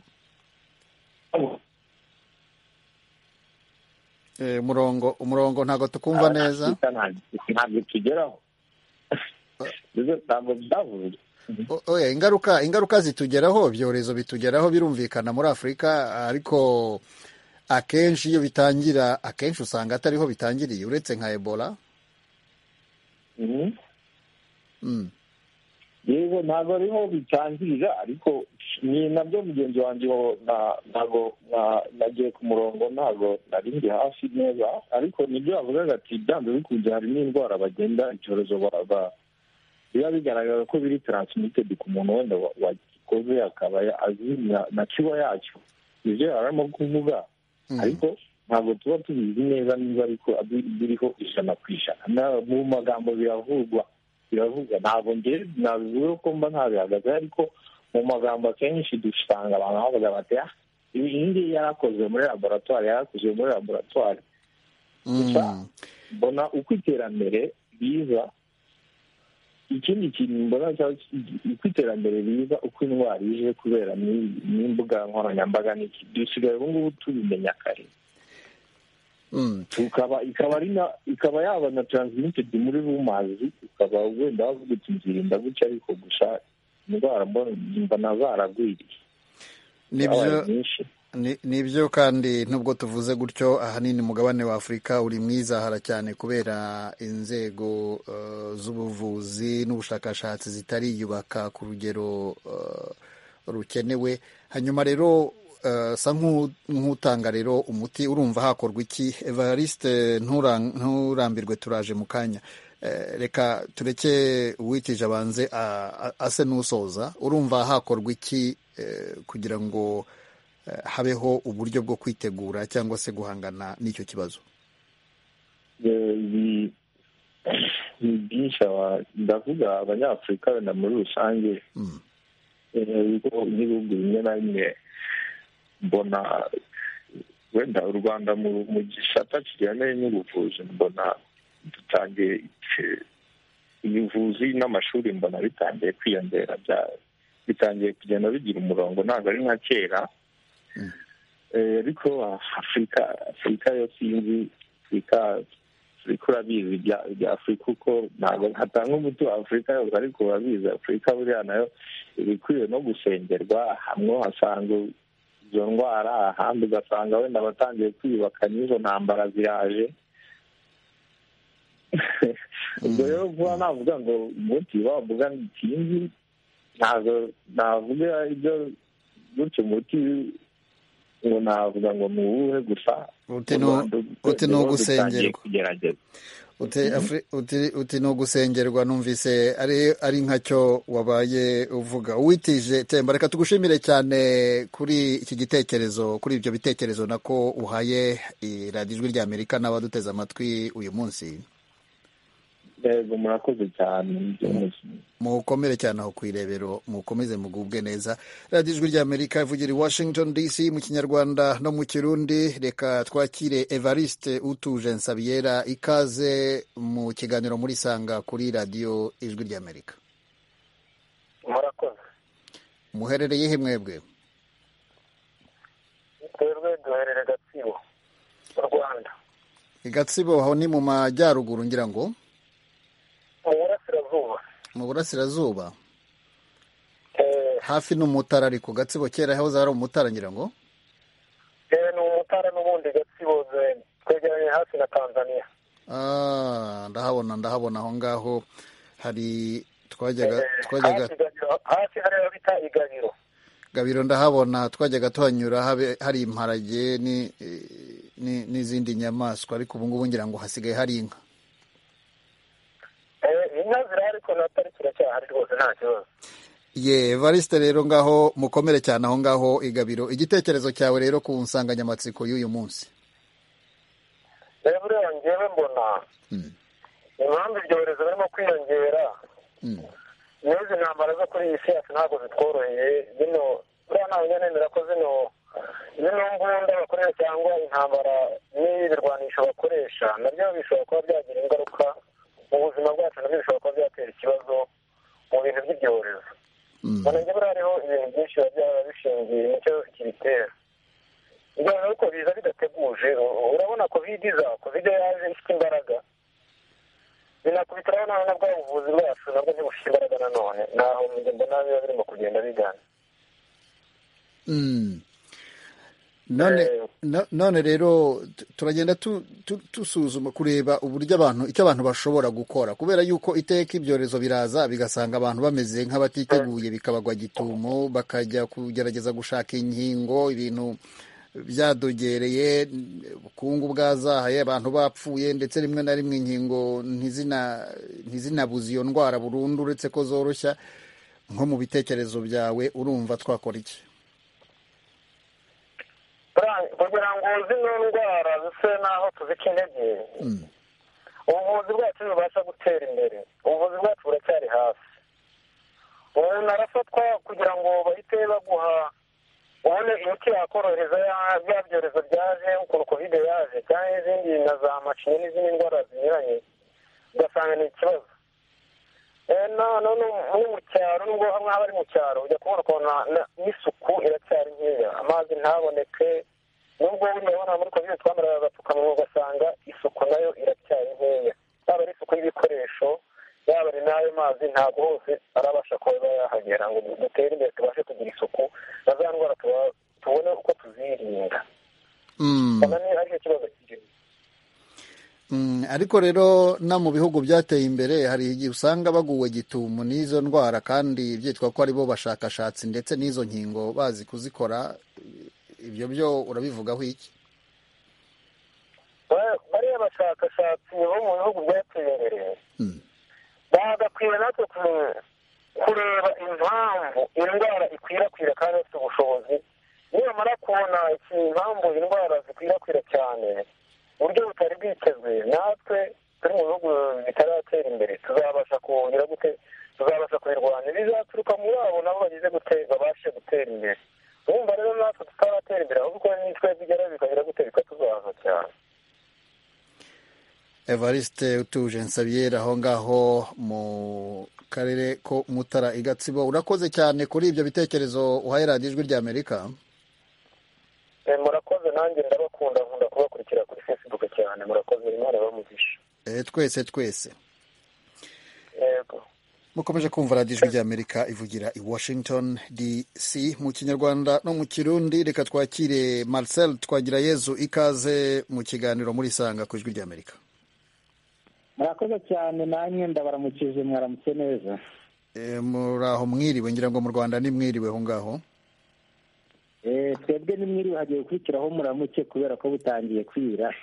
umurongo umurongo ntabwo tukumva neza ntabwo tugeraho ntabwo byavuzwe O- oya ingaruka ingaruka zitugeraho ibyorezo bitugeraho birumvikana muri afurika ariko akenshi iyo bitangira akenshi usanga atariho bitangiriye uretse nka ebola Mhm. Mm. yego ntabwo ariho bitangirira ariko ni nabyo mugenzi wanjye wo na- ntabwo na- nagiye ku murongo ntabwo nari ndi hafi neza ariko nibyo yavugaga ati byanze bikunze hari n'indwara bagenda icyorezo ba- ba- biba bigaragara ko biri taransimitedi ku muntu wenda wa- wagikoze akaba ya- azi na- na kiba yacyo nibyo yari arimo kuvuga ariko ntabwo tuba tubizi neza niba ariko abi- biriho ijana ku ijana Na- mu magambo biravugwa biravuga ntabwo ngewe nabivuga ko mba ntabihagaze ariko mu magambo akenshi dusanga abantu bavuga bati ah ibi iyi ngiyi yarakozwe muri laboratwari yarakozwe muri laboratwari gusa mbona uko iterambere riza ikindi kintu mbona cyaba ki- uko iterambere riza uko indwara ije kubera n'i- n'imbuga nkoranyambaga n'iki dusigaye ubu ngubu tubimenya kare Mm. ukaba ikaba ari na ikaba yaba na transmitted muri rumazi ukaba wenda wavuga uti nzirinda gutya ariko gusa indwara mbona mbona zaragwiriye nibyo zabaye nyinshi ni nibyo kandi nubwo tuvuze gutyo ahanini umugabane wa afurika uri mu izahara cyane kubera inzego eh, z'ubuvuzi n'ubushakashatsi zitariyubaka ku rugero eh, rukenewe hanyuma rero eh, sa nk'u- nk'utanga rero umuti urumva hakorwa iki evariste nturan- nturambirwe turaje mu kanya Eh, reka tureke uwitije abanze a- a- ase n'usoza urumva hakorwa iki eh, kugira ngo eh, habeho uburyo bwo kwitegura cyangwa se guhangana n'icyo kibazo Eh, ni ni byinshi aba- ndavuga abanyafurika wenda muri rusange Mm. eh, ibigo- n'ibihugu bimwe na bimwe mbona wenda u rwanda mu mu gisata kijyanye n'ubuvuzi mbona dutangiye eh, ubuvuzi n'amashuri mbona bitangiye kwiyongera bya- bitangiye kugenda bigira umurongo ntabwo ari nka kera Eh, ariko afurika afurika yo sinzi afurika afurika urabizi ibya bya afurika uko ntabwo hatanga umuti wa afurika yose ariko urabizi afurika buriya nayo iba ikwiye no gusengerwa hamwe uhasanga izo ndwara ahandi ugasanga wenda abatangiye kwiyubaka n'izo ntambara ziraje ubwo rero vuba navuga ngo umuti wavuga ntikinzi ntabwo navuga ibyo gutyo umuti ngo navuga ngo ni uwuhe gusa Uti mu ni- Rwanda uti ni rero ugusengerwa. dutangiye kugerageza Uti afri- uti- uti ni ugusengerwa numvise ari ari nkacyo wabaye uvuga uwitije temba reka tugushimire cyane kuri iki gitekerezo kuri ibyo bitekerezo nako uhaye eh, radiyo ijwi ry'amerika n'abaduteze amatwi uyu munsi yego murakoze cyane ibyo muzi. mukomere cyane aho ku irebero mukomeze mugubwe neza radiyo ijwi ry'amerika ivugira i washington dc mu kinyarwanda no mu kirundi reka twakire evariste utuje nsabiyera ikaze mu kiganiro muri sanga kuri radiyo ijwi ry'amerika murakoze muherereye he mwebwe twebwe duherere gatsibo mu rwanda i gatsibo aho ni mu majyaruguru ngira ngo mu burasirazuba mu burasirazuba eh hafi n'umutara ariko gatsibo kera hoze hari umutara ngira ngo eh, ni umutara n'ubundi gatsibo zene twegeranye hafi na tanzania Ah, ndahabona ndahabona aho ngaho hari twajyaga Eh, twajyaga hafi Gabiro, hafi hariya bita igabiro gabiro ndahabona twajyaga tuhanyura habe- hari imparage ni- ni- n'izindi nyamaswa ariko ubu ngubu ngira ngo hasigaye hari inka eh inka ziri ariko na pariki iracyahari rwose nta kibazo ye varisite rero ngaho mukomere cyane aho ngaho igabiro igitekerezo cyawe rero ku nsanganyamatsiko y'uyu munsi rero buriya njyewe mbona Mm. impamvu ibyorezo birimo kwiyongera Mm. n'izi ntambara zo kuri iyi si yacu ntabwo zitworoheye zino buriya ntabwo njya nemera ko zino zino mbunda bakoresha cyangwa intambara n'ibirwanisho bakoresha nabyo bishobora kuba byagira ingaruka mu buzima bwacu nabyo bishobora kuba byatera ikibazo mu bintu by'ibyorezo Mm. mbona njye buriya hariho ibintu byinshi biba byaba bishingiye nicyo kibitera noneho ko biza bidateguje urabona covid iza covid yaje ifite imbaraga binakubitiraho nawe na bwa buvuzi bwacu nabwo ntibufite imbaraga nanone naho mbona biba birimo kugenda bigana none rero turagenda dusuzuma kureba uburyo abantu icyo abantu bashobora gukora kubera yuko iteka ibyorezo biraza bigasanga abantu bameze nk'abatiteguye bikabagwa gitumo bakajya kugerageza gushaka inkingo ibintu byadogereye ubukungu bwazahaye abantu bapfuye ndetse rimwe na rimwe inkingo ntizinabuze iyo ndwara burundu uretse ko zoroshya nko mu bitekerezo byawe urumva twakora iki kugira ngo zino ndwara zise n'aho tuzikinege ubuvuzi bwacu ntibubasha gutera imbere ubuvuzi bwacu buracyari hasi umuntu arafatwa kugira ngo bahite baguha ubone imiti yakorohereza bya byorezo byaje ukuntu kovide yaje cyangwa n'izindi na za macinya n'izindi ndwara zinyuranye ugasanga ni ikibazo no mu cyaro nubwo hamwe haba ari mu cyaro ujya kubona ukuntu n'isuku iracyari nkeya amazi ntaboneke nubwo urabona muri kovide twamara agapfukamunwa ugasanga isuku nayo iracyari nkeya yaba ari isuku y'ibikoresho yaba ari n'ayo mazi ntabwo hose arabasha kuba yahagera ngo dutere imbere tubashe kugira isuku na za ndwara tubone uko tuzirinda aricyo kibazo kirimo ariko rero no mu bihugu byateye imbere hari igihe usanga baguwe gitumu n'izo ndwara kandi byitwa ko aribo bashakashatsi ndetse n'izo nkingo bazi kuzikora ibyo byo urabivugaho iki bariya bashakashatsi bo mu bihugu byateye imbere bagakwiye natwe kureba impamvu indwara ikwirakwira kandi bafite ubushobozi nibamara kubona impamvu indwara zikwirakwira cyane uburyo butari bwitezwe natwe turi mu bihugu bitaratera imbere tuzabasha kugira gute tuzabasha kubirwanya bizaturuka muri abo nabo bageze gute babashe gutera imbere urumva rero natwe tutaratera imbere ahubwo nitwe bigera bikagira gute bikatuzahaza cyane evariste utuje nsabiyeri aho ngaho mu karere ko mutara i gatsibo urakoze cyane kuri ibyo bitekerezo uhaye radiyo ijwi rya amerika murakoze nanjye ndabakunda nkunda kubakurikira kuri facebook cyane murakoze imana bamugisha twese twese mukomeje kumva radiyo ijwi rya amerika ivugira i washington dc mu kinyarwanda no mu kirundi reka twakire marcel twagira yezu ikaze mu kiganiro muri sanga ku ijwi rya amerika murakoze cyane nanjye ndabaramukije mwaramutse neza muri aho mwiriwe ngira ngo mu rwanda ni mwiriwe aho ngaho twebwe ni mwiriwe hagiye gukurikiraho muramuke kubera ko butangiye kwira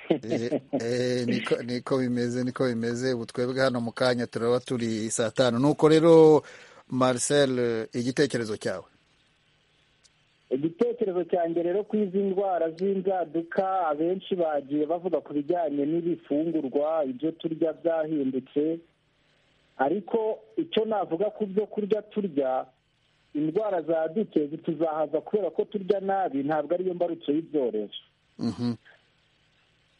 niko bimeze niko bimeze ubu twebwe hano mu kanya turaba turi saa tanu nuko rero marcel igitekerezo cyawe igitekerezo cyanjye rero ku izi ndwara z'inzaduka abenshi bagiye bavuga ku bijyanye n'ibifungurwa ibyo turya byahindutse ariko icyo navuga ku byo kurya turya indwara zadutse zituzahaza kubera ko turya nabi ntabwo ariyo mbarutso y'ibyorezo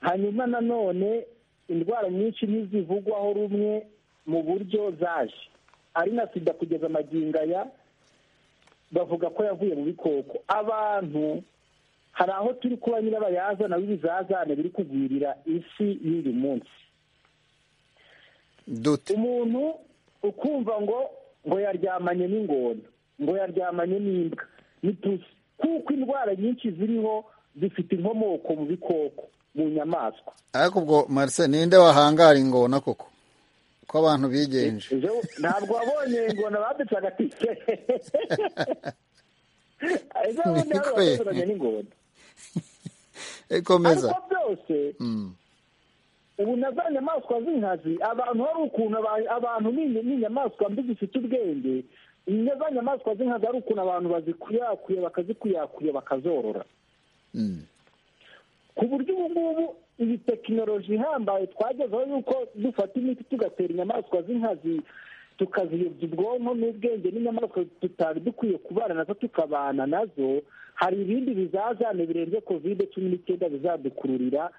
hanyuma nanone indwara nyinshi ntizivugwaho rumwe mu buryo zaje ari na sida kugeza amagingo aya bavuga ko yavuye mu bikoko abantu hari aho turi kuba nyirabayazana w'ibizazane biri kugwirira isi y'uyu munsi umuntu ukumva ngo ngo yaryamanye n'ingona ngo yaryamanye n'imbwa n'itusi kuko indwara nyinshi ziriho zifite inkomoko mu bikoko mu nyamaswa ariko ubwo marcel ninde wahangara ingona koko ko abantu bigenje ntabwo wabonye ingona badutse agatike ejo bundi hari abasuzumanye n'ingona komeza ariko byose ubu na za nyamaswa z'inkazi abantu hari ukuntu abantu n'inyamaswa mbi zifite ubwenge na za nyamaswa z'inkazi hari ukuntu abantu bazikuyakuye bakazikuyakuye bakazorora ku buryo ubu ngubu iyi tekinoloji ihambaye twagezeho yuko dufata imiti tugatera inyamaswa z'inkazi tukaziyobya ubwonko n'ubwenge n'inyamaswa tutari dukwiye kubana nazo tukabana nazo hari ibindi bizazane birenze kovide cumi n'icyenda bizadukururira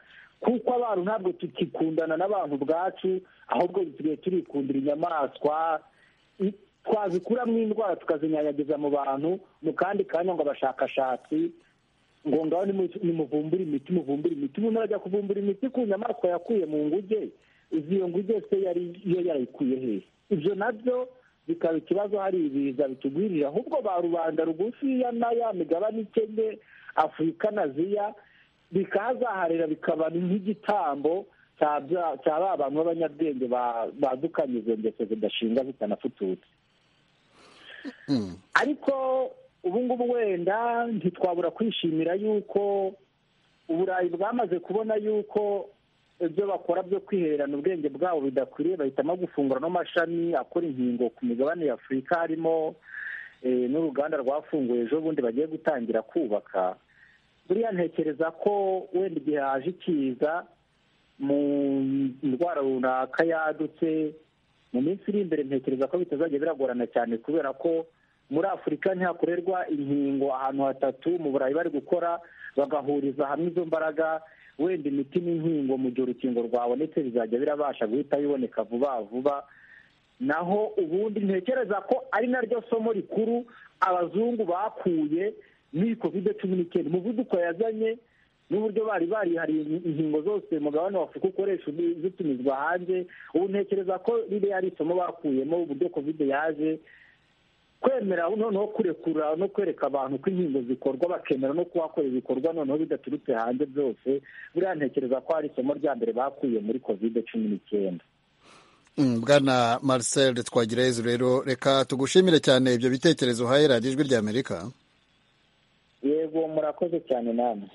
kuko abantu ntabwo tukikundana n'abantu ubwacu ahubwo dusigaye turikundira inyamaswa twazikuramo indwara tukazinyanyagiza mu bantu mu kandi kanya ngo abashakashatsi ngo ngaho nimuvumbura imiti muvumbura imiti umuntu arajya kuvumbura imiti ku nyamaswa yakuye mu nguge izi iyo nguge se yari yo yarayikuye hehe ibyo nabyo bikaba ikibazo hari ibiza bitugwirira ahubwo ba rubanda rugufiya na ya migabane ikennye afurika na ziya bikahazaharira bikaba nk'igitambo cya ba bantu b'abanyabwenge badukanye izo ngeso zidashinga zitanafututse ariko ubu ngubu wenda ntitwabura kwishimira yuko uburayi bwamaze kubona yuko ibyo bakora byo kwihererana ubwenge bwabo bidakwiriye bahitamo gufungura n'amashami akora inkingo ku migabane y'afurika harimo n'uruganda rwafunguye ejo bundi bagiye gutangira kubaka buriya ntekereza ko wenda igihe haje ikiza mu ndwara runaka yadutse mu minsi iri imbere ntekereza ko bitazajya biragorana cyane kubera ko muri afurika ntihakorerwa inkingo ahantu hatatu mu burayi bari gukora bagahuriza hamwe izo mbaraga wenda imiti n'inkingo mu gihe urukingo rwabonetse bizajya birabasha guhita biboneka vuba vuba naho ubundi ntekereza ko ari naryo somo rikuru abazungu bakuye muri kovide cumi n'icyenda umuvuduko yazanye n'uburyo bari barihariye inkingo zose mugabane wa afurika ukoresha zitumizwa hanze ubu ntekereza ko ririya ari isomo bakuyemo uburyo kovide yaje kwemera noneho kurekura no kwereka abantu ko inkingo zikorwa bakemera no kuhakora ibikorwa noneho bidaturutse hanze byose buriya ntekereza ko hari isomo rya mbere bakuye muri kovide cumi n'icyenda bwana marcel twagira heza rero reka tugushimire cyane ibyo bitekerezo uhaye radiyo ijwi ry'amerika yego murakoze cyane namwe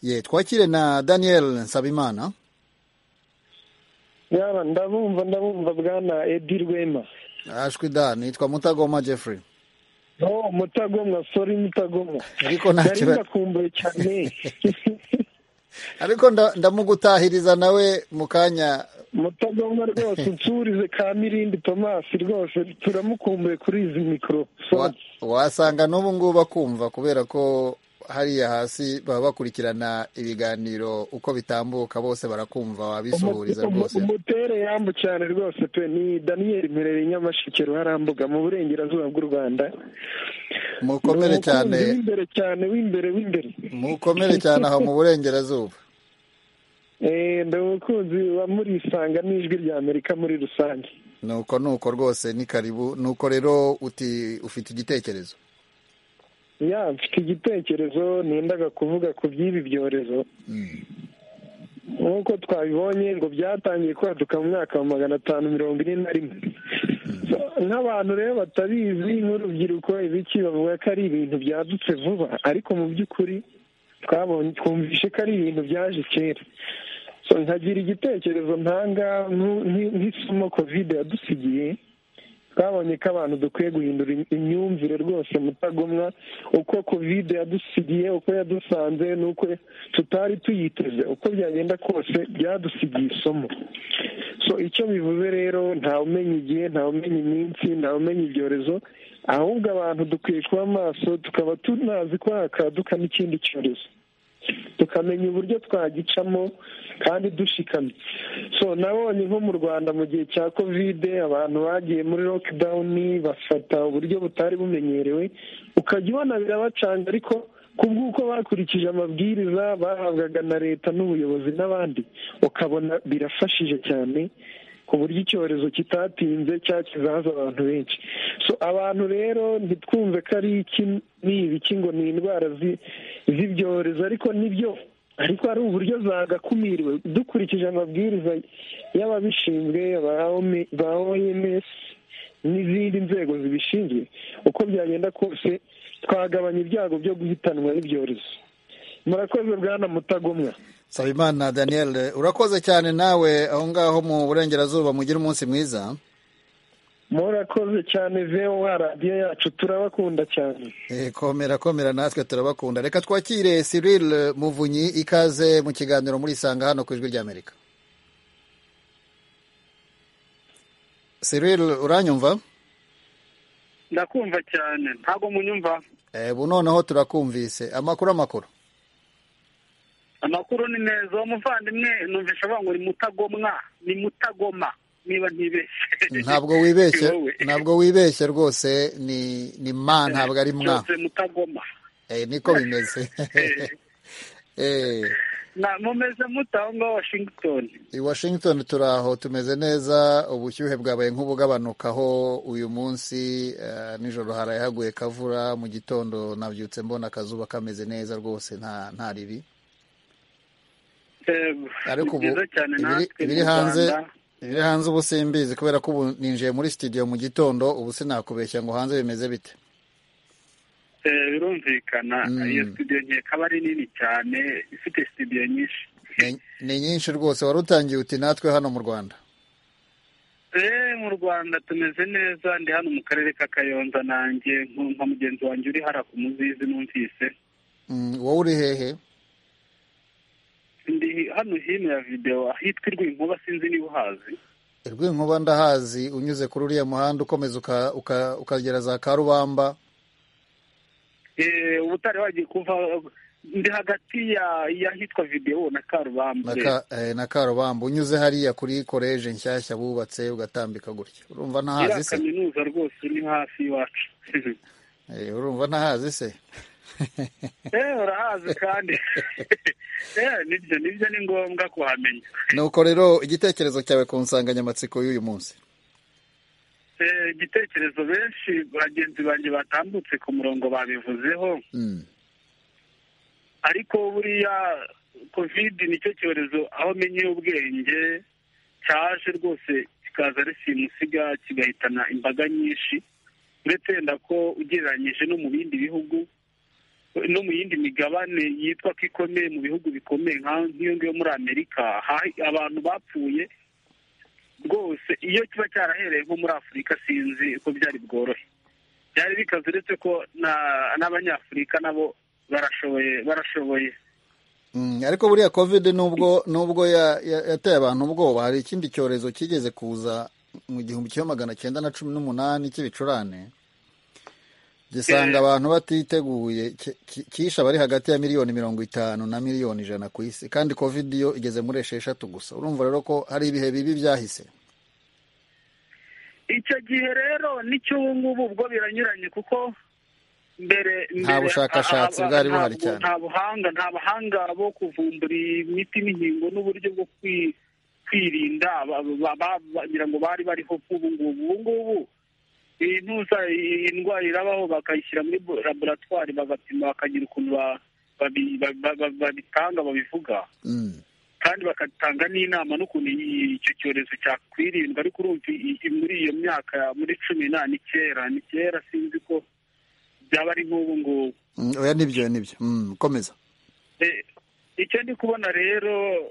ye twakire na daniel nsabimana yaba ndabumva ndabumva bwana edi rwema ashwi da nitwa mutagoma jeffrey no mutagomwa sori mutagomwa ariko ntacyo ndakumbuye cyane ariko ndamugutahiriza nawe mu kanya mutagomwa rwose unsurize ka mirindi tomasi rwose turamukumbuye kuri izi mikoro wasanga n'ubu ngubu akumva kubera ko hariya hasi baba bakurikirana ibiganiro uko bitambuka bose barakumva wabisuhuriza rwose umutere yambu cyane rwose pe ni daniyeli mperere nyamasheke ruharambuga mu burengerazuba bw'u rwanda mukomere cyane w'imbere cyane w'imbere w'imbere mukomere cyane aho mu burengerazuba ndi umukunzi wa murisanga n'ijwi rya amerika muri rusange nuko nuko rwose ni karibu nuko rero uti ufite igitekerezo ya mfite igitekerezo nendaga kuvuga ku by'ibi byorezo nk'uko twabibonye ngo byatangiye kwaduka mu mwaka wa magana atanu mirongo ine na rimwe nk'abantu rero batabizi nk'urubyiruko ibiki bavuga ko ari ibintu byadutse vuba ariko mu by'ukuri twumvishe ko ari ibintu byaje kera nkagira igitekerezo ntanga nk'isomo kovide yadusigiye twabonye ko abantu dukwiye guhindura imyumvire rwose mutagomwa uko kovide yadusigiye uko yadusanze n'uko tutari tuyiteze uko byagenda kose byadusigiye isomo so icyo bivuze rero umenya igihe umenya iminsi umenya ibyorezo ahubwo abantu dukwiye kuba maso tukaba tunazi ko hakaduka n'ikindi cyorezo tukamenya uburyo twagicamo kandi dushikamye so nabonye nko mu rwanda mu gihe cya kovide abantu bagiye muri lokidawuni bafata uburyo butari bumenyerewe ukajya ubona birabacanga ariko kubw'uko bakurikije amabwiriza bahabwaga na leta n'ubuyobozi n'abandi ukabona birafashije cyane ku buryo icyorezo kitatinze cyakizahaza abantu benshi so abantu rero ntitwumve ko ari iki ngo ni indwara z'ibyorezo ariko nibyo ariko hari uburyo zagakumiriwe dukurikije amabwiriza y'ababishinzwe ba oms n'izindi nzego zibishinzwe uko byagenda kose twagabanya ibyago byo guhitanwa n'ibyorezo murakoze bwana mutagomwa sabimana daniel urakoze cyane nawe aho ngaho mu burengerazuba mugire umunsi mwiza murakoze cyane voa radiyo yacu turabakunda cyane komera komera natwe turabakunda reka twakire Cyril muvunyi ikaze mu kiganiro muri isanga hano ku ijwi ry'amerika Cyril uranyumva ndakumva cyane ntabwo munyumva ubu noneho turakumvise amakuru amakuru amakuru ni meza uwo muvandimwe numvisha bavuga ngo ni mutagomwa ni mutagoma niba ntibeshye ntabwo wibeshye ntabwo wibeshye rwose ni ni ma ntabwo ari mwa mutagoma niko bimeze mumeze mute aho ngaho washington i washington turi aho tumeze neza ubushyuhe bwabaye nk'ubugabanukaho uyu munsi eh, nijoro haraye haguye kavura mu gitondo nabyutse mbona akazuba kameze neza rwose nta nta ribi ariko ubu ibiri- ibiri hanze ibiri hanze ubu simbizi kubera ko ubu ninjiye muri studio mu gitondo ubu sinakubeshya ngo hanze bimeze bite Eh, birumvikana iyo studio nkeka aba ari nini cyane ifite studio nyinshi ni nyinshi rwose wari utangiye uti natwe hano mu rwanda Eh, mu rwanda tumeze neza ndi hano mu karere ka kayonza nanjye nka mugenzi wanjye uri hara ku muzizi numvise Mm, wowe uri hehe ndi hano hino ya videwo ahitwa irwinkuba sinzi niba uhazi Rwinkuba ndahazi unyuze kuri uriya muhanda ukomeza uka- uka- ukagera za Karubamba Eh, ubutare wagiye kuva ndi hagati ya y'ahitwa videwo na na karubamba Ka- eh, na Karubamba unyuze hariya kuri koleje nshyashya bubatse ugatambika gutya urumva ntahazi iriya se kaminuza rwose ni hafi y'iwacu Eh, urumva ntahazi se eh urahazi kandi eh nibyo nibyo ni ngombwa kuhamenya nuko rero igitekerezo cyawe ku nsanganyamatsiko y'uyu munsi Eh, igitekerezo benshi bagenzi banjye batambutse ku murongo babivuzeho Mm, ariko buriya kovide nicyo cyorezo aho menyeye ubwenge cyaje rwose kikaza ari simusiga kigahitana imbaga nyinshi uretse yenda ko ugereranyije no mu bindi bihugu no mu yindi migabane yitwa ko ikomeye mu bihugu bikomeye nka nk'iyo ngiyo muri amerika ha- abantu bapfuye rwose iyo kiba cyarahereye nko muri afurika sinzi ko byari bworohe byari bikaze uretse ko na- n'abanyafurika nabo barashoboye barashoboye mm, ariko buriya covid nubwo nubwo ya- ya- yateye abantu ubwoba hari ikindi cyorezo cyigeze kuza mu gihumbi kimwe magana cyenda na cumi n'umunani cy'ibicurane gisanga abantu batiteguye ki- ki- kishe abari hagati ya miliyoni mirongo itanu na miliyoni ijana ku isi kandi covid yo igeze muri esheshatu gusa urumva rero ko hari ibihe bibi byahise icyo gihe rero n'ubu ngubu ubwo biranyuranye kuko mbere Nta mbere, bushakashatsi a- a- bwari buhari ntabwo- cyane. nta buhanga nta bahanga bo kuvumbura imiti n'inkingo n'uburyo bwo kwi- kwirinda ba- ba- ba- bagira ngo bari bariho ubu ngubu ubu ngubu intuza indwara irabaho bakayishyira muri bo- laboratwari bagapima bakagira ukuntu ba- babi- ba- ba- ba- babitanga babivuga kandi bagatanga n'inama n'ukuntu iyi- icyo cyorezo cyakwirindwa ariko urumva i- i- muri iyo myaka muri cumi na ni kera ni kera sinzi ko byaba ari nk'ubu ngubu Mm, oya nibyo nibyo Mm, komeza Eh, icyo ndi kubona rero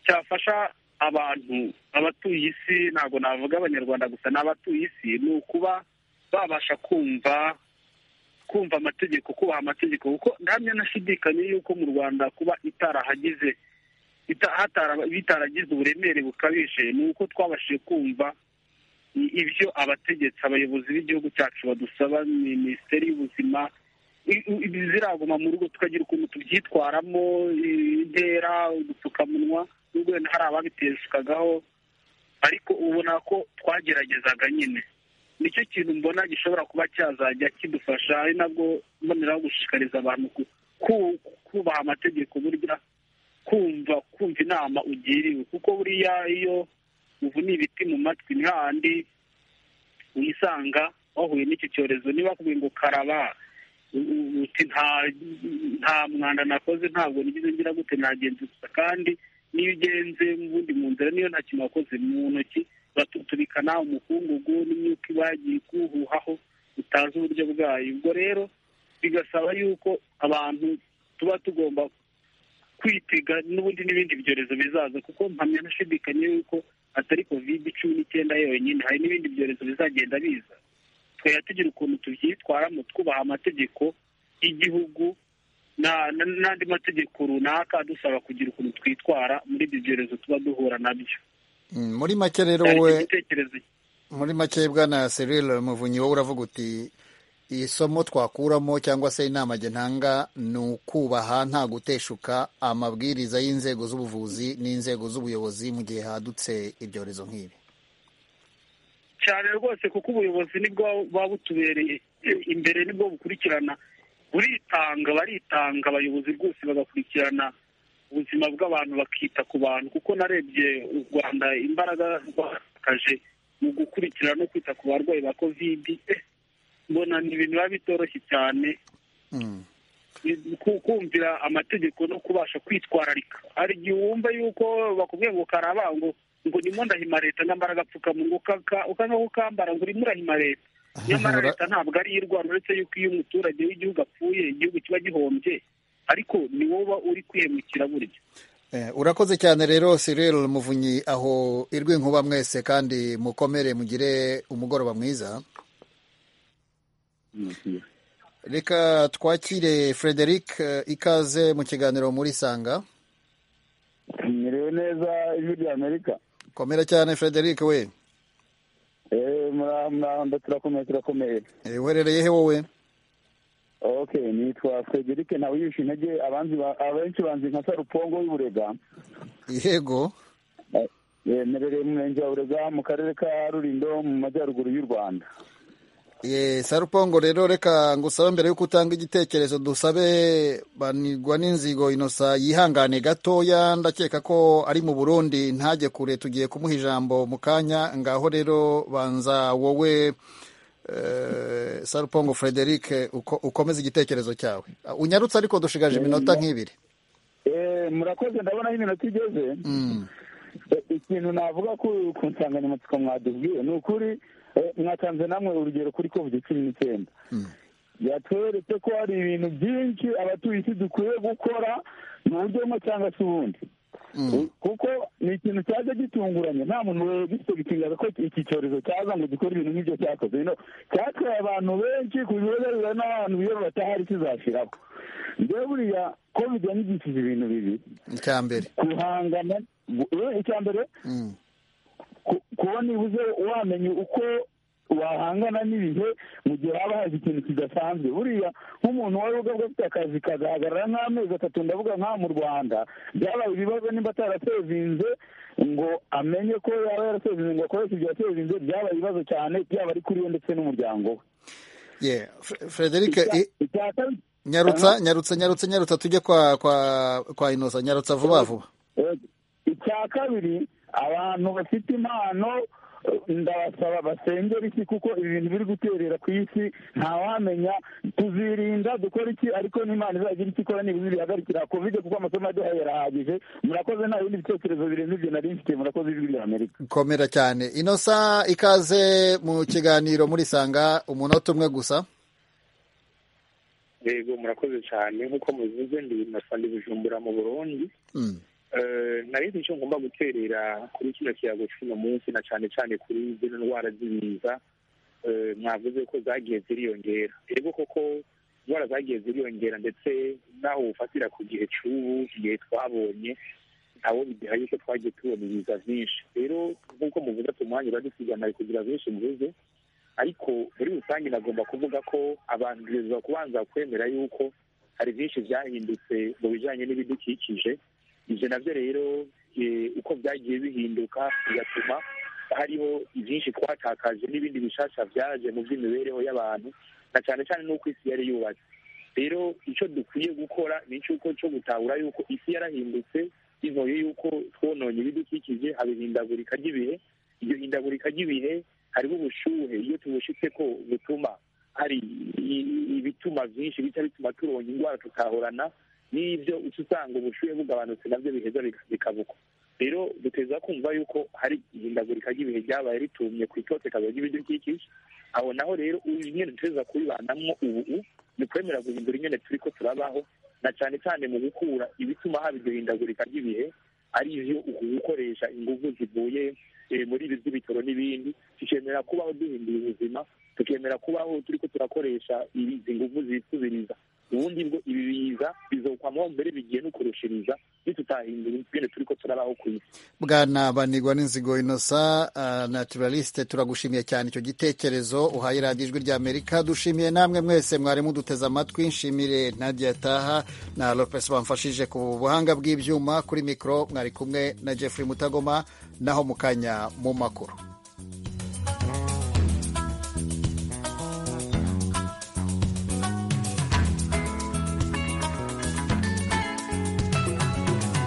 cyafasha abantu abatuye isi ntabwo navuga abanyarwanda gusa ni abatuye isi ni ukuba babasha kumva kumva amategeko kubaha amategeko kuko ndahamya nashidikanye yuko mu rwanda kuba itarahagize ita- hatara- bitaragize uburemere bukabije ni uko twabashije kumva i- ibyo abategetsi abayobozi b'igihugu cyacu badusaba minisiteri y'ubuzima i- i- ziraguma mu rugo tukagira ukuntu tubyitwaramo i- intera udupfukamunwa nubwo wenda hari ababiteshukagaho ariko ubona ko twageragezaga nyine nicyo kintu mbona gishobora kuba cyazajya kidufasha ari nabwo mboneraho gushishikariza abantu ku- ku- kubaha amategeko burya kumva kumva inama ugiriwe kuko buriya iyo uvuna ibiti mu matwi ni hahandi wisanga wahuye n'icyo cyorezo niba bakubwiye ngo karaba u- u- uti nta nta mwanda nakoze ntabwo nigeze ngira gute nagenze gusa kandi niyo ugenze mu bundi mu nzira niyo nta kintu wakoze mu ntoki batutubikana umukungugu n'imyuka iba yagiye ikuhuhaho utazi uburyo bwayo ubwo rero bigasaba yuko abantu tuba tugomba kwitega n'ubundi n'ibindi byorezo bizaza kuko mpamya nashidikanya yuko atari covid cumi n'icyenda yonyine hari n'ibindi byorezo bizagenda biza twajya tugira ukuntu tubyitwaramo twubaha amategeko y'igihugu na- na- n'andi mategeko runaka adusaba kugira ukuntu twitwara muri ibyo byorezo tuba duhura nabyo Mm, muri make rero Cyari wowe icyo gitekerezo muri make bwana Cyril Muvunyi wowe uravuga uti isomo twakuramo cyangwa se inama jye ntanga ni ukubaha nta guteshuka amabwiriza y'inzego z'ubuvuzi n'inzego z'ubuyobozi mu gihe hadutse ibyorezo nk'ibi cyane rwose kuko ubuyobozi nibwo buba butubereye imbere nibwo bukurikirana uritanga baritanga abayobozi rwose bagakurikirana ubuzima bw'abantu bakita ku bantu kuko narebye u rwanda imbaraga rwakaje mu gukurikira no kwita ku barwayi ba kovidi eh, mbona ni ibintu biba bitoroshye cyane ku- kumvira amategeko no kubasha kwitwararika hari igihe wumva yuko bakubwiye ngo karaba ngo ngo ndimo ndahima leta nyamara agapfukamunwa ukaka- ukanga kukambara ngo urimo urahima leta nyamara leta ntabwo ari iyo urwara uretse yuko iyo umuturage w'igihugu apfuye igihugu kiba gihombye ariko ni wowe uri kwiyemukira burya Eh, urakoze cyane rero Cyril Muvunyi aho irwi nkuba mwese kandi mukomere mugire umugoroba mwiza reka twakire Frederic eh, ikaze mu kiganiro muri Sanga mwiriwe neza ijwi rya amerika komera cyane Frederic we eee muramba turakomeye turakomeye Eh, uherereye he wowe ok nitwa frederike ntawiyishe intege abanzi ba- abenshi banzi nka sarupongo y'uburega yego mperereye mu murenge wa burega mu karere ka rurindo mu majyaruguru y'u rwanda ye sarupongo rero reka ngusaba mbere yuko utanga igitekerezo dusabe banigwa n'inzigo inosa yihangane gatoya ndakeka ko ari mu burundi ntajye kure tugiye kumuha ijambo mu kanya ngaho rero banza wowe eh, sarupongo frederic uko, ukomeze igitekerezo cyawe unyarutse ariko dushigaje iminota nk'ibiri eee murakoze ndabona aho iminota igeze Mm. Eh, ikintu navuga ku ku nsanganyamatsiko mwadubwiye ni ukuri eh, mwatanze namwe urugero kuri covid cumi n'icyenda yatweretse ko hari ibintu byinshi abatuye isi dukwiye gukora mu buryo bumwe cyangwa se ubundi kuko ni ikintu cyaje gitunguranye nta muntu wegisobikingaga ko iki cyorezo cyaza ngo gikore ibintu nk'ibyo cyakoze bino cyatwaye abantu benshi ku birebera n'abantu iyo batahari kizashiraho mbere buriya covid yanyigishije ibintu bibiri icya mbere guhangana gu- eh, icya mbere ku- kuba nibuze wamenye uko wahangana n'ibihe mu gihe haba haje ikintu kidasanzwe buriya nk'umuntu wari ubwe afite akazi kagahagarara nk'amezi atatu ndavuga nk'aha mu rwanda byabaye ibibazo nimba atarasevinze ngo amenye ko yaba yarasevinze ngo akoreshe ibyo yasevinze byabaye ibibazo cyane byaba ari kuri we ndetse n'umuryango we ye Fre- frederic i- icya kabiri nyarutsa nyarutsa nyarutsa nyarutsa tujye kwa kwa kwa inosa nyarutsa vuba vuba Eh, icya kabiri abantu bafite impano eh, ndabasaba basengera isi kuko ibintu biri guterera ku isi ntawamenya tuzirinda dukora iki ariko n'imana izagira icyo ikora niba ibihagarikira covid kuko amasomo yaduhaye arahagije murakoze nta bindi bitekerezo birenze ibyo nari mfite murakoze ijwi rya amerika komera cyane inosa ikaze mu kiganiro murisanga umunota umwe gusa yego murakoze cyane nk'uko mubivuze ndi nasanga ibijumbura mu burundi Mm. Eh, nari nzi icyo ngomba guterera kuri kino kiyago cy'uno munsi na cyane cyane kuri zino ndwara z'ibiza Eh, mwavuze ko zagiye ziriyongera yego koko indwara zagiye ziriyongera ndetse n'aho ufatira ku gihe cy'ubu igihe twabonye ntawo bidahaye ko twagiye tubona ibiza byinshi rero nk'uko muvuze ati umwanya uradusiganira kugira byinshi mvuze ariko muri rusange nagomba kuvuga ko abantu bibuzwa kubanza kwemera yuko hari byinshi byahindutse mu bijyanye n'ibidukikije ibyo nabyo rero eh, uko byagiye bihinduka bigatuma hariho ibyinshi twatakaje n'ibindi bishasha byaje mu by'imibereho y'abantu na cyane cyane n'uko isi yari yubatse rero icyo dukwiye gukora ni icy'uko cyo gutahura yuko isi yarahindutse bivuye yuko twononye ibidukikije haba ihindagurika ry'ibihe iryo hindagurika ry'ibihe harimo ubushuhe iyo tubushitse ko butuma hari i- i- ibituma byinshi bita bituma turonka indwara tutahorana n'ibyo uca usanga ubushuhe bugabanutse nabyo biheza bika- bikabuka rero duteza kumva yuko hari ihindagurika ry'ibihe ryabaye ritumye ku itotekazo ry'ibidukikije aho naho rero nyine duteza kuribanamo ubu ni kwemera guhindura ingene turi ko turabaho na cyane cyane mu gukura ibituma haba iryo hindagurika ry'ibihe ari byo gukoresha ingufu zivuye eh, muri ibi by'ibitoro n'ibindi tukemera kubaho duhindura ubuzima tukemera kubaho turi ko turakoresha izi ngufu zisubiriza ubundi bwo ibi biza bizokwamo mbere bigiye no kurushiriza nitutahindura ingene turi ko turabaho ku isi bwana banigwa n'inzigo inosa uh, naturaliste turagushimiye cyane icyo gitekerezo uhaye radiyo ijwi rya amerika dushimiye namwe mwese mwari muduteze amatwi nshimire nadia taha na lopes bamfashije ku buhanga bw'ibyuma kuri mikoro mwari kumwe na jeffrey mutagoma naho mu kanya mu makuru